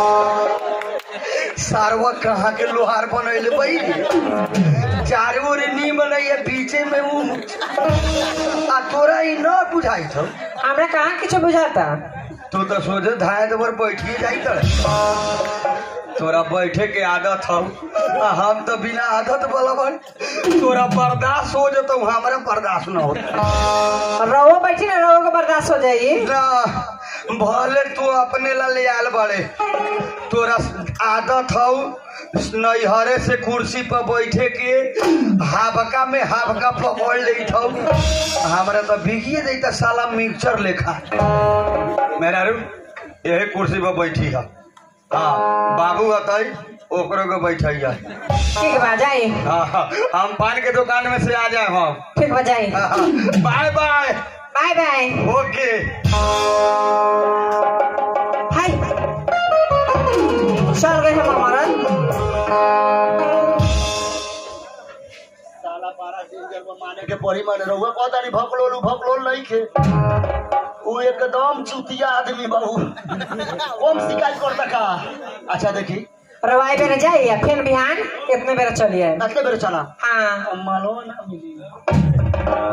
सारवा कहाँ के लोहार बनैले भाई चारों ओर नी बनैया बीचे में ऊ आ तोरा ई न बुझाई छौ हमरा कहाँ कुछ बुझाता तू तो सोचे धाए तो बैठिए जाई तर तोरा बैठे के आदत हौ आ हम तो बिना आदत वाला बन तोरा बर्दाश्त हो जतो हमरा बर्दाश्त न हो रहो बैठी ना रहो को बर्दाश्त हो जाएगी ना भले तू अपने ला ले आल बड़े तोरा आदत हौ नैहरे से कुर्सी पर बैठे के हावका में हावका पकड़ ले हौ हमरा तो भिगिए देता साला मिक्सचर लेखा मेरा रू यही कुर्सी पर बैठी है हाँ बाबू अतई ओकरो के बैठैया ठीक बा जाए हाँ हाँ, हम पान के दुकान में से आ जाए हम ठीक बा जाए हाँ, हाँ, bye bye bye bye okay hi चल गए हम हमारा साला बारह डेंजर में माने के परी माने रहुआ कहता नहीं भकलोल भकलोल नहीं खे वो एकदम चुतिया आदमी बाबू कौन शिकायत करता का अच्छा देखी रवाई बेर जाए या फिर बिहान इतने बेर चलिए अगले बेर चला हाँ मालूम ना मिली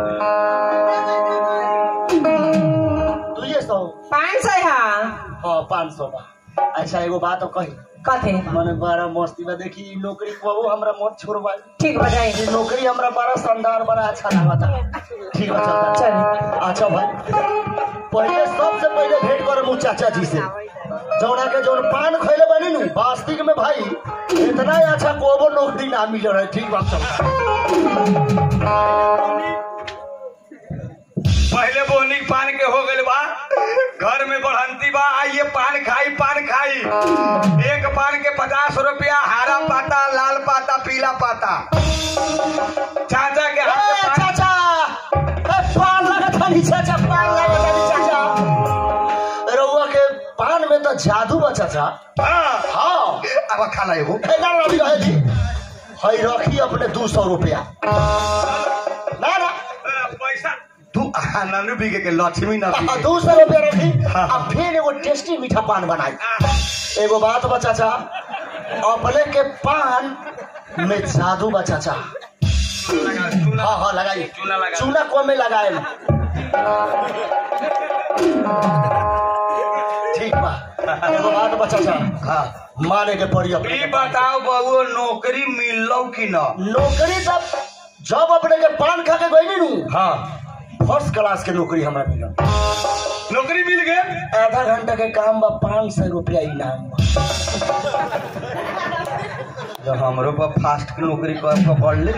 दुइये सौ पाँच सौ है हाँ पाँच सौ बा अच्छा एगो बात और कही कथे मने बड़ा मस्ती बा देखी ई नौकरी को हमरा मत छोड़वाई ठीक बा जाए ई नौकरी हमरा बड़ा शानदार बड़ा अच्छा लागता ठीक बा चलता चल अच्छा भाई पहले सबसे पहले भेंट करम उ चाचा जी से जौना के जौन पान खैले बनी नु वास्तविक में भाई इतना ही अच्छा कोबो नौकरी ना मिल रहा है ठीक बात चलता पहले बोहनी पान के हो गए बा घर में बढ़ंती बा आइए पान खाई पान खाई एक पान के पचास रुपया हरा पाता लाल पाता पीला पाता चाचा के हाथ ए, में पान- चाचा ए, पान लगत हनी चाचा पान लगत हनी चाचा रउआ के पान में तो जादू बा चाचा हाँ हाँ अब खा ला एगो ए, ना रवि रहे जी हई रखी अपने दू सौ रुपया ना ना अ, पैसा तू आनंद बिके के लक्ष्मी ना आ, बिके दू सौ रुपया रखी आ फिर एगो टेस्टी मीठा पान बनाई एगो बात बा चाचा अपने के पान में जादू बा चाचा लगा, चूना हाँ हाँ लगाई चूना लगा। चूना कम में लगाए ठीक बा एगो बात बा चाचा हाँ माने के पड़ी अपने ई के पान। बताओ बबुआ नौकरी मिललो कि न नौकरी तब जब अपने के पान खा के गई नु हाँ फर्स्ट क्लास के नौकरी हमरा मिलल नौकरी मिल गए आधा घंटा के काम बा पाँच सौ रुपया इनाम बा जब हमरो पर फास्ट के नौकरी कर पकड़ ले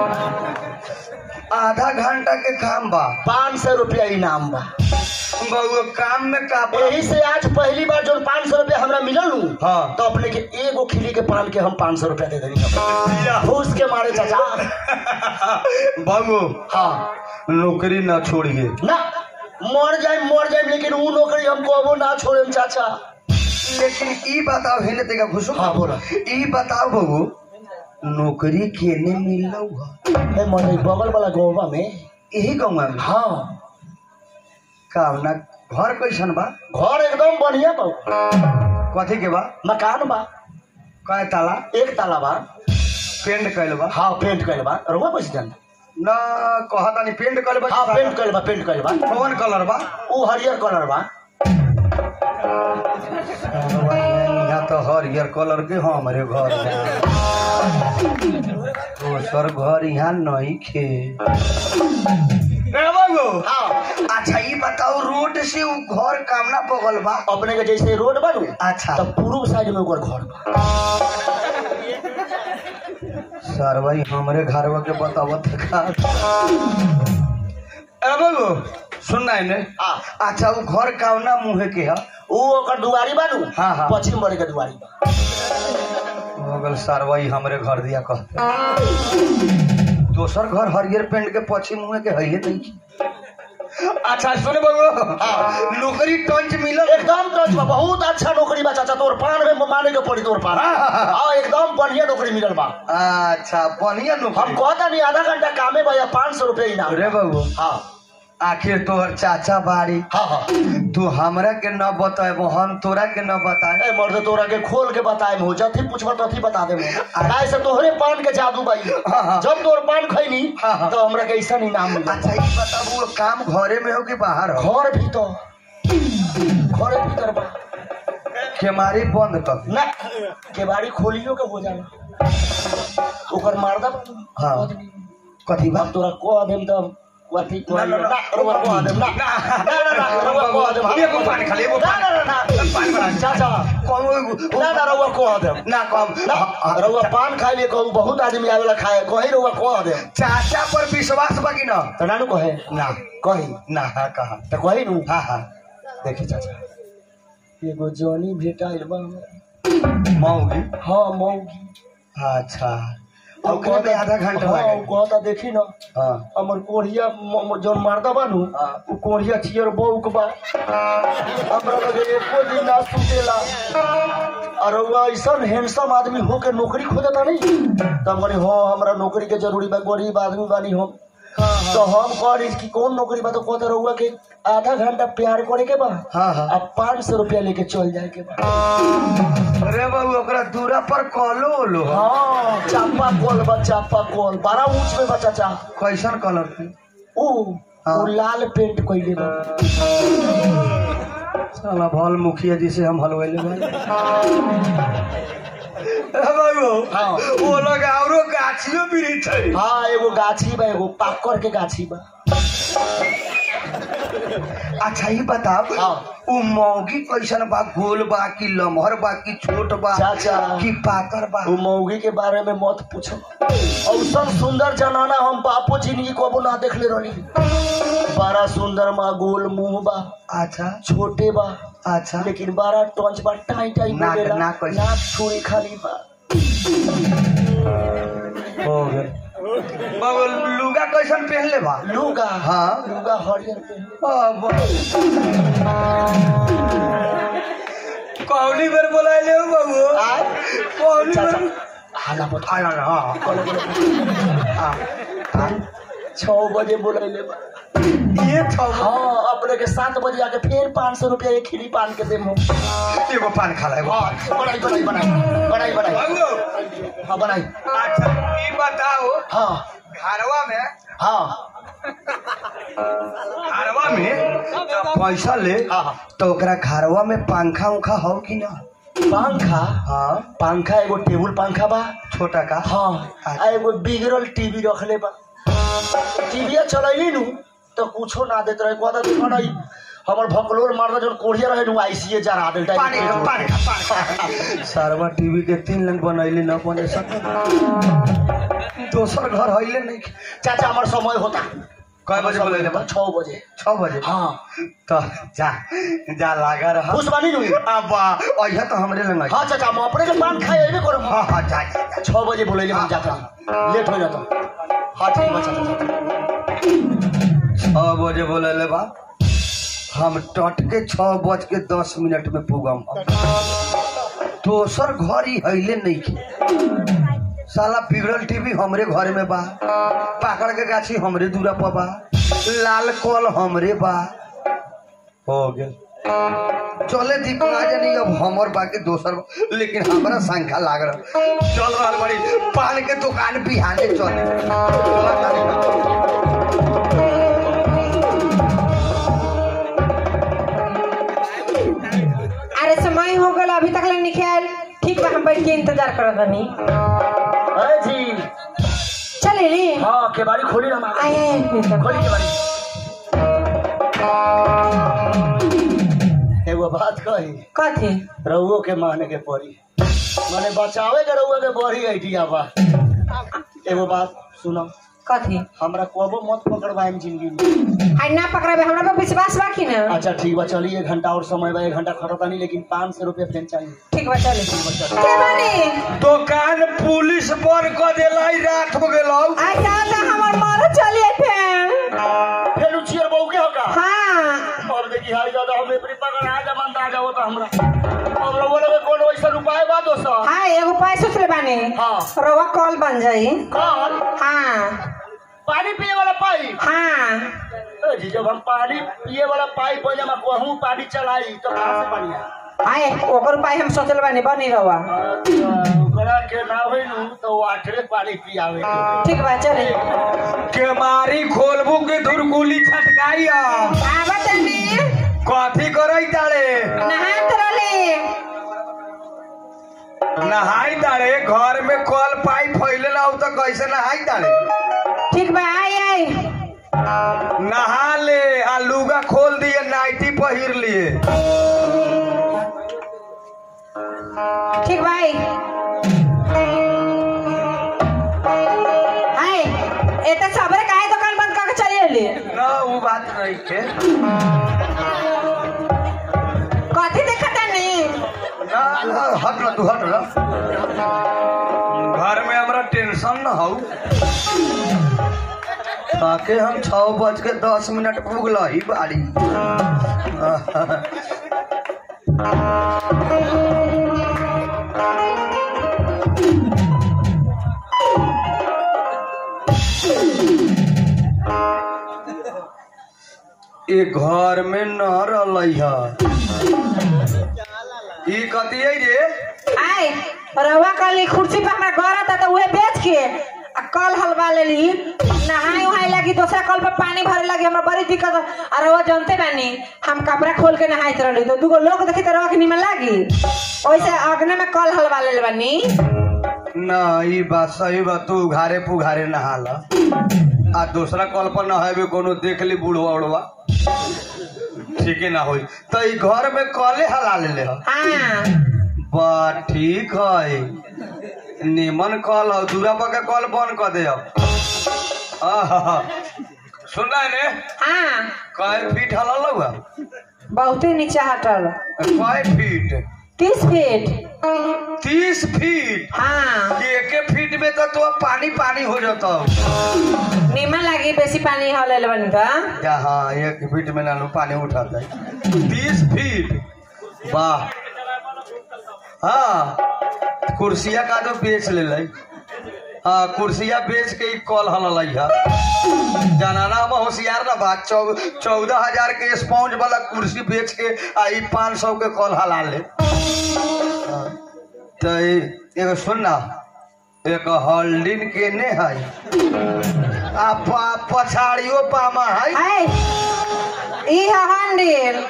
आधा घंटा के काम बा पाँच सौ रुपया इनाम बा बबुआ काम में का यही से आज पहली बार जो पाँच सौ रुपया हमरा मिलल नु हाँ। तो अपने के एगो खिली के पान के हम पाँच सौ रुपया दे देनी घूस के मारे चाचा बाबू हाँ नौकरी न छोड़िए ना मर जाए मर जाए लेकिन वो नौकरी हम कबो ना छोड़े चाचा लेकिन ई बताओ हेने तेगा घुसो हाँ, बोला। ई बताओ बबू नौकरी केने मिललो ह है मने बगल वाला गाँव में यही गाँव में हाँ कावना घर कैसन बा घर एकदम बढ़िया बा कथी के बा मकान बा कै ताला एक ताला बा पेंट कैल बा हाँ पेंट कैल बा रुआ पैसे जान न कहता नहीं पेंट कैल बा हाँ पेंट कैल बा पेंट कैल बा कौन कलर बा वो हरियर कलर बा तो हरियर कलर के हमारे घर दोसर घर यहाँ नहीं खे रे बाबू हाँ अच्छा ये बताओ रोड से उ घर कामना बगल बा अपने के जैसे रोड बनू अच्छा तब पूर्व साइड में ओकर घर बा सर भाई हमारे घरवा के बतावत का ए बाबू सुनना है ने हाँ अच्छा उ घर कामना मुहे के है वो ओकर दुआरी बनू हाँ, हाँ। पश्चिम बड़े के दुआरी बा हो गल सर भाई हमरे घर दिया कहते दोसर घर हरियर पेंट के पश्चिम मुहे के है नहीं की। अच्छा सुने बाबू नौकरी टंच मिलल एकदम टच बा बहुत अच्छा नौकरी बा चाचा तोर पान में माने के पड़ी तोर पान हाँ, हाँ, हाँ। हाँ एकदम बढ़िया नौकरी मिलल बा अच्छा बढ़िया हम नौकरी कहता नहीं आधा घंटा कामे बा या पाँच सौ रुपया इनाम रे बाबू हाँ आखिर तोहर चाचा बाड़ी हाँ हाँ तू हमरा के न बताएबो हम तोरा के न बताए ए मर्द तोरा के खोल के बताए हो जथी पूछबा तथी बता दे ऐसे तोहरे पान के जादू बाई हाँ, हाँ। जब तोर पान खैनी हाँ, हाँ। तो हमरा के ऐसा इनाम मिला अच्छा ये बताबू वो काम घरे में हो कि बाहर हो घर भी तो घरे भीतर बा केमारी बंद कर ना केवाड़ी खोलियो के हो जाला ओकर मारदा बा हाँ कथी बा हम तोरा कह देम तब कथी कह ना, ना, ना। रउआ कह देम ना ना ना ना रउआ कह देम हम- एगो पान खाली, एगो ना पान। ना ना ना पान बना। चाचा कौन ना ना रउआ कह देम ना कम ना रउआ पान खाए ले कहू बहुत आदमी आवेला खाए कहीं रउआ कह देम चाचा पर विश्वास बा कि न तो नानू कहे ना कही ना हाँ कहा तो कही नू हाँ हाँ देखी चाचा एगो जॉनी भेटाइल बा हमरा मऊगी हाँ मौगी अच्छा ओकरे में आधा घंटा हाँ, लगे उ कहता देखी ना हाँ हमर कोढ़िया म- म- जौन मारदा बा नु हाँ। उ कोढ़िया चियर बौक बा हमरा लगे एको दिन ना सुतेला और रउआ ऐसन हैंडसम आदमी हो के नौकरी खोजता नहीं तब कहनी हाँ हमरा नौकरी के जरूरी बा गरीब आदमी बानी हम तो हम कहनी कि कौन नौकरी बा तो कहता रउआ के आधा घंटा प्यार करे के बा हाँ हाँ अब पाँच सौ रुपया लेके चल जाए के बा अरे बाबू ओकरा दूरा पर कॉलो ओलो हो हाँ चापा कॉल बा चापा कॉल बड़ा ऊंच में बा चाचा कैसन कलर के ऊ हाँ। ऊ लाल पेंट कइले बा साला भल मुखिया जी से हम हलवाइले भाई बाबू हाँ। वो लोग औरो गाछियो वृक्ष है हाँ एगो गाछी बा एगो पाकर के गाछी बा अच्छा ही बताओ हाँ। उ मौगी कैसन बा गोल बा कि लमहर बा कि छोट बा चाचा। कि पातर बा ऊ मौगी के बारे में मत पूछो औसन सुंदर जनाना हम बापो जिंदगी कबो ना देखले रहनी बड़ा सुंदर बा गोल मुंह बा अच्छा छोटे बा अच्छा लेकिन बड़ा टंच बा टाई टाई नाक- बोलेला नाक कैसे? नाक छुरी खाली बा हो गए बाबू लुगा कैसन पहनले बा लुगा हाँ। लुगा हरियर पे अब कौनी बेर बोलाइले हो बाबू आय कौनी चाचा बेर हाला मत हाँ हाँ, हाँ बोले बोले हाँ छः बजे बोले बा ये था हाँ अपने के सात बजे आके फिर पाँच सौ रुपया एक खिली पान के देम हम एगो पान खा एगो हाँ बनाई बनाई बनाई बनाई बनाई बाबू हाँ बनाई अच्छा ये बताओ हाँ घरवा में हाँ घरवा में जब पैसा ले हाँ हाँ तो ओकरा घरवा में पंखा उखा हो कि ना पंखा हाँ पंखा एगो टेबुल पंखा बा छोटा का हाँ आ एगो बिगड़ल टीवी रखले बा टीविया चलैली नु तो कुछो ना देत रहे कहता देखो ना ई हमर भकलोल मारदा जन कोढ़िया रहे नु आईसीए जरा देल पानी का पानी का पानी का सारवा टीवी के तीन लाइन बनैले न बने सके दोसर घर हइले नहीं चाचा हमर समय होता कय बजे बोलैले बा छः बजे छः बजे हाँ तो जा जा लागा रहा खुश बानी नु अब अइहा तो हमरे लंग हाँ चाचा हम अपने के पान खाए अइबे करब हाँ हाँ जा जा, जा। छः बजे बोलैले हम जाता लेट हो जाता हाँ ठीक बा चाचा चाचा छः बजे बोलैले बा हम टट के छः बज के दस मिनट में पुगम दोसर घर ही हइले नहीं के साला बिगड़ल टीवी हमरे घर में बा पाकड़ के गाछी हमरे दूरा पर बा लाल कल हमरे बा हो गेल चले दीप ना जानी अब हमर बाकी दोसर बा। लेकिन हमरा संख्या लाग रहा चल रहा बड़ी पान के दुकान बिहाने चले अरे समय हो गल अभी तक ले नहीं आयल ठीक बा हम बैठ के इंतजार करत बानी अरे जी चले ली हाँ केबाड़ी खोली ना मामा आए आए भीतर। खोली केबाड़ी एगो बात कही कथी रउओ के माने के पड़ी माने बचावे के रउआ के बड़ी आइडिया बा एगो बात सुनो कथी हमरा कबो मत पकड़वाएम जिंदगी में आई ना पकड़ाबे हमरा पर विश्वास बा कि ना अच्छा ठीक बा चलिए एक घंटा और समय बा एक घंटा खटता नहीं लेकिन पाँच सौ रुपया फेन चाहिए ठीक बा चले के बानी दुकान पुलिस पर क देलाई रात हो गेलौ आई दादा हमर मारो चलिए फिर फिर उचियर बहू के होगा हाँ अब देखी हाल ज्यादा हम एपरी पकड़ आ जा मंदा जाओ तो हमरा अब रउआ लगे कौन वैसा उपाय बा दोस्त हाँ एगो पाई सोच ले बानी हाँ। रवा कॉल बन जाई कौन हाँ पानी पिए वाला पाइप हाँ ए जी जब हम पानी पिए वाला पाइप हो जब कहूँ पानी चलाई तो कहाँ से पानी आए आए ओकर पाई हम सोचल बानी बनी रवा अच्छा, ओकरा के ना होई नु तो वाटरे पानी पियावे के। ठीक बा चले केमारी खोलबू के धुरकुली छटकाई आवा तनी कथी करई तारे नहात रहले नहाई तारे घर में कल पाइप फैले ना हो तो कैसे नहाई तारे ठीक बा आई आई नहा ले आ लुगा खोल दिए नाइटी पहिर लिए ठीक बा आई आई एता सबरे काहे दुकान बंद करके चली एली ना वो बात नहीं के कथी देखता नहीं ना ना हट ना तू हट ना घर में हमरा टेंशन ना हो ताके हम छः बज के दस मिनट पुगल ही बाड़ी ए घर में न रही है ई कथी है रे आई रवा कल कुर्सी पे हमरा घर आता तो उहे बेच के आ कल हलवा लेली नहाए उहाए लगी दूसरा कल पे पानी भरे लगी हमरा बड़ी दिक्कत हो। और रवा जानते बानी हम कपड़ा खोल के नहाइत रहली तो दूगो लोग देखी तो रवा के निमन लागी ओइसे अग्नि में कल हलवा ले बानी ना ई बात सही बा तू उघारे पुघारे नहाल आ दूसरा कल पर नहाबे कोनो देख ली बूढ़वा उड़वा ठीक ना होई तो ई घर में कले हला ले ले हाँ बा ठीक है निमन कल हो दूरा पर के कल बंद कर दे अब आहा, सुनना है ने हाँ कई फीट हला हुआ बहुते नीचे हटल कई फीट तीस फीट तीस फीट हाँ एक फीट में तो तो पानी पानी हो जाता निमन लागी बेसी पानी हले बानी तो यहाँ एक फीट में नानू पानी उठाता है तीस फीट वाह हाँ कुर्सिया का तो बेच ले लाई हाँ कुर्सिया बेच के ही कॉल हल है जनाना हम होशियार ना बात चौ चौदह हजार के स्पॉन्ज वाला कुर्सी बेच के आई पाँच सौ के कॉल हला ले हाँ, तो ए- एगो सुन ना एक हॉल्डिन के ने है आ पा- पछाड़ियो पामा है हाय ई है हंडिल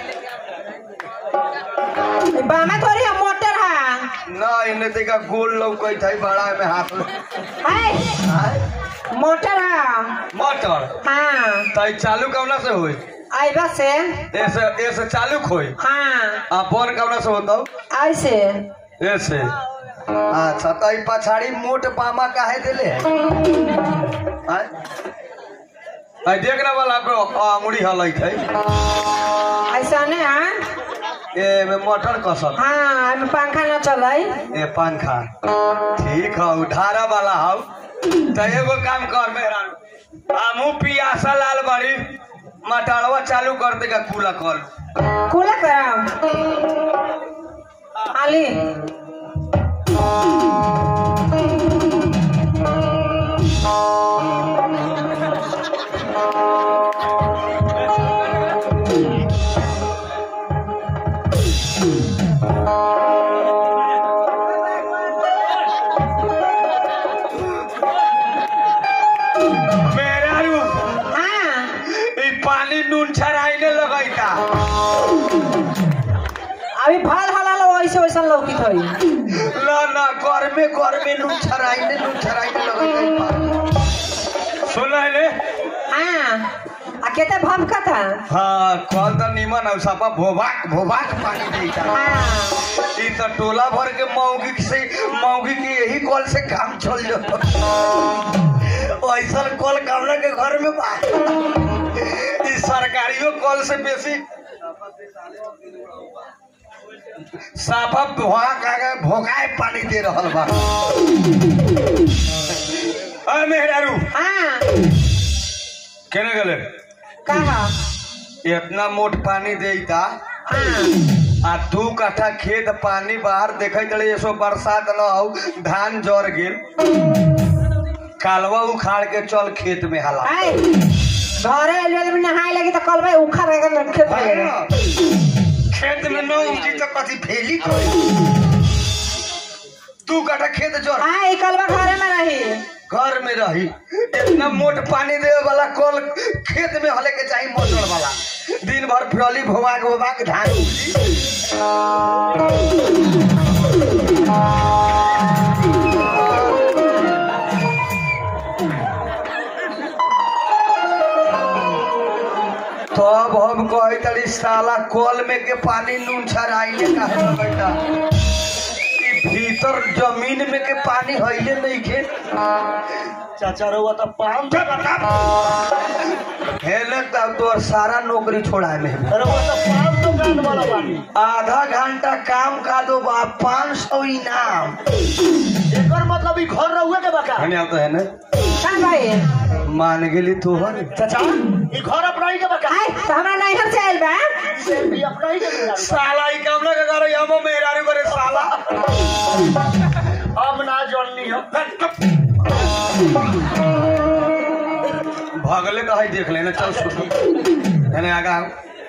बामा थोड़ी है मोटर है ना इन्हें देखा गोल लौकत है बड़ा में हाथ में हाय मोटर है मोटर हाँ तो चालू कवना से होई आइबा से ऐसे ऐसे चालू खोई हाँ आ बन कवना से होता ऐसे ऐसे अच्छा तो ई पछाड़ी मोट पामा काहे देले है आय? आय देख ना वाला को आंगुड़ी हलैत है ऐसा नहीं है ए में मोटर कसल हाँ एमे पंखा न चले ए पंखा ठीक है उधारा वाला हौ तो एगो काम कर मेहरा हमू पियासा लाल बड़ी मटाड़वा चालू कर देगा कूला कल खुला करम आली मेरा रू हाँ ई पानी नून छराइने लगैता अभी फल हलाल वैसे वैसा लौकित होई ना ना घर में घर में नू छराइने नू छराइने लगत सुन ले हाँ आ केते भमका था हाँ कल तो निमन है सापा भोभाक भोभाक पानी देता हाँ ई तो टोला भर के मौगी से मौगी के यही कल से काम चल जाता ऐसा कल कामना के घर में बा इस सरकारियों कल से बेसी साफा भोगा का भोगाए पानी दे रहल बा अरे मेहरारू हाँ केने गले कहा इतना मोट पानी देता हाँ आ दू कट्ठा खेत पानी बाहर देखे चले ऐसो बरसात न हो धान जर गेल कालवा उखाड़ के चल खेत में हला आए घरे एलवे में नहाए लगी तो कल भाई उखड़ गए खेत में गए खेत में न उठी तो कथी फेली कोई तू कटा खेत जोर हाँ कल घरे में रही घर में रही इतना मोट पानी देवे वाला कल खेत में हले के चाहिए मोटर वाला दिन भर फिरली भोवा के भोवा के धान उपजी। तब हम कहे तड़ी साला कल में के पानी नून छराइले काहे न बेटा ई भीतर जमीन में के पानी हइले नहीं के चाचा रहुआ तो पाम हेले तब तो सारा नौकरी छोड़ा में रहुआ तो पाम दुकान वाला बानी आधा घंटा काम का दो बा पाँच सौ इनाम एकर मतलब ई घर रहुए के बका हने आता है ना कहाँ भाई मान गेली तोहर चाचा ई घर अपना ही के बका आए तो हमरा नैहर से आयल बा से भी अपना ही के बका साला ई काम ना करे हम मेहरारू करे साला अब ना जाननी हम भगले का है देख लेना चल सुन हने आगा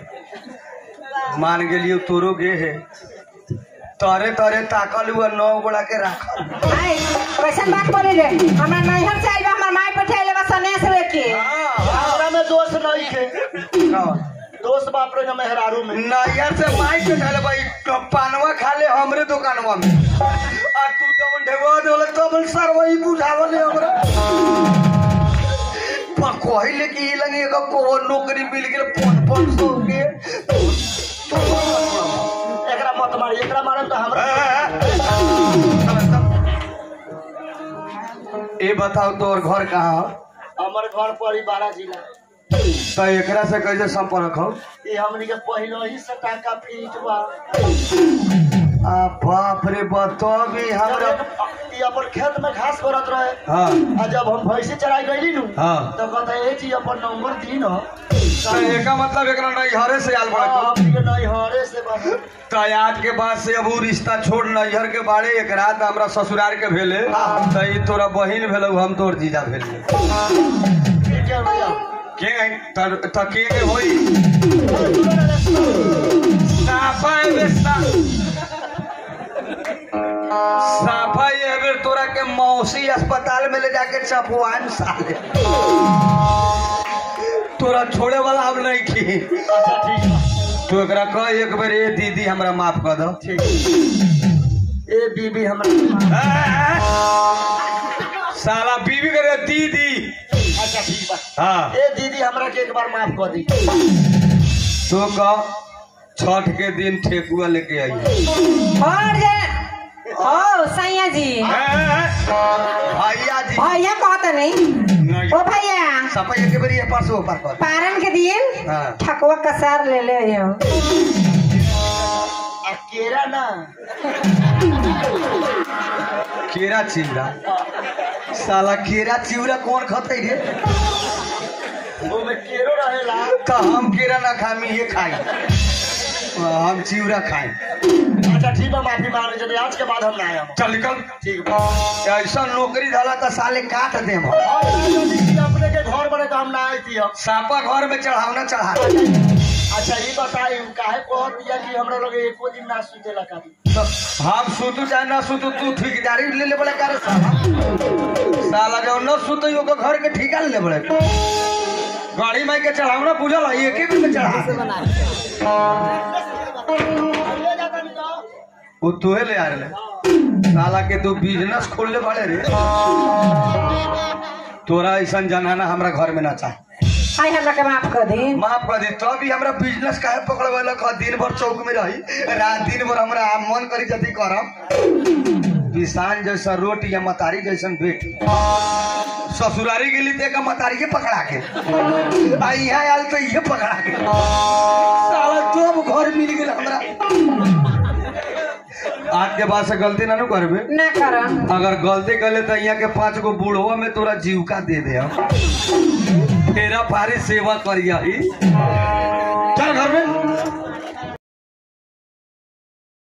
मान गेलियो तोरो गे है तरे तरे ताकल हुआ नौ गोड़ा के राख आए कैसन बात बोले रे हमरा नैहर से आयल बा हमर माई पठाइले बा सनेस लेके हमरा में दोस्त नहीं के दोस्त बाप रे मेहरारू में नैया से माई के खाले भाई तो पानवा खा ले हमरे दुकानवा में आ तू जवन ढेवा देवल तब सर वही बुझावले हमरा पर कहले कि ई लगे एगो को नौकरी मिल गेल पाँच पाँच सौ के एकरा मत मारी एकरा मारम तो हमरा ए बताओ तोर घर कहाँ हो? हमर घर पड़ी बारह जिला तो एकरा से कैसे संपर्क हो ई हमनी के पहले ही से टाका फीट बा आ बाप रे बतो भी हमरा ई अपन खेत में घास करत रहे हाँ आ जब हम भैंसी चराई गईली नु हाँ। तो कहता ए जी अपन नंबर दी न तो एका मतलब एकरा नहीं हरे से आल बड़ा तू हमनी के नहीं हरे से बा तो आज के बाद से अब उ रिश्ता छोड़ नैहर के बारे एक रात हमरा ससुराल के भेले तो ई तोरा बहिन भेलौ हम तोर जीजा भेलिए ठीक है भैया के त त के के होई साफा एबे सा साफा ये बेर तोरा के मौसी अस्पताल में ले जाके चपवान साले तोरा छोड़े वाला हम नहीं की अच्छा ठीक बा तू एकरा कह एक बेर ए दीदी हमरा माफ कर दो ठीक ए बीबी हमरा साला बीवी करे दीदी अच्छा ठीक बा हाँ ए दीदी हमरा के एक बार माफ कर दी तो कह छठ के दिन ठेकुआ लेके आई और जे ओ सैया जी भैया जी भैया कहत नहीं नहीं ओ भैया सपा एक बेर ये पास ऊपर कर पारन के दिन हाँ। ठकुआ कसार ले ले आइयो आ केरा ना केरा चिवड़ा साला केरा चिवड़ा कौन खतै रे वो में केरो रहेला तो हम केरा ना खामी ये खाई हम चिवड़ा खाई अच्छा ठीक बा माफी मांग लीजिए आज के बाद हम ना आए चल निकल ठीक बा ऐसा नौकरी धला तो साले काट दे हम और दीदी अपने के घर बने तो हम ना आए थी हम सापा घर में चढ़ावना चढ़ा अच्छा ये बताई काहे कहत दिया कि हमरा लोग एको दिन ना सुते ला कादी तो हम सुतू चाहे ना सुतू तू ठेकेदारी ले ले बड़े करे साला साला जो न सुतई ओकर घर के ठिका ले बड़े गाड़ी में के चढ़ावना बुझल है एक एक में चढ़ा ले जाता नहीं तो वो तोहे ले आ रहे साला के तू बिजनेस खोल ले पड़े रे तोरा ऐसा जनाना हमरा घर में ना चाहे आई हमरा के माफ कर दी माफ कर दे तो भी हमरा बिजनेस काहे पकड़वाला ख दिन भर चौक में रही रात दिन भर हमरा मन करी जति करम किसान जैसा रोटी या मतारी जैसन बेटी ससुरारी गेली तो एक मतारी के पकड़ा के आ यहाँ आयल तो ये पकड़ा के साला जब घर मिल गेल हमरा आज के बाद से गलती ना नु करबे ना कर अगर गलती करे तो यहाँ के पांच गो बूढ़वा में तोरा जीविका दे दे हम तेरा पारी सेवा करिया ही चल घर में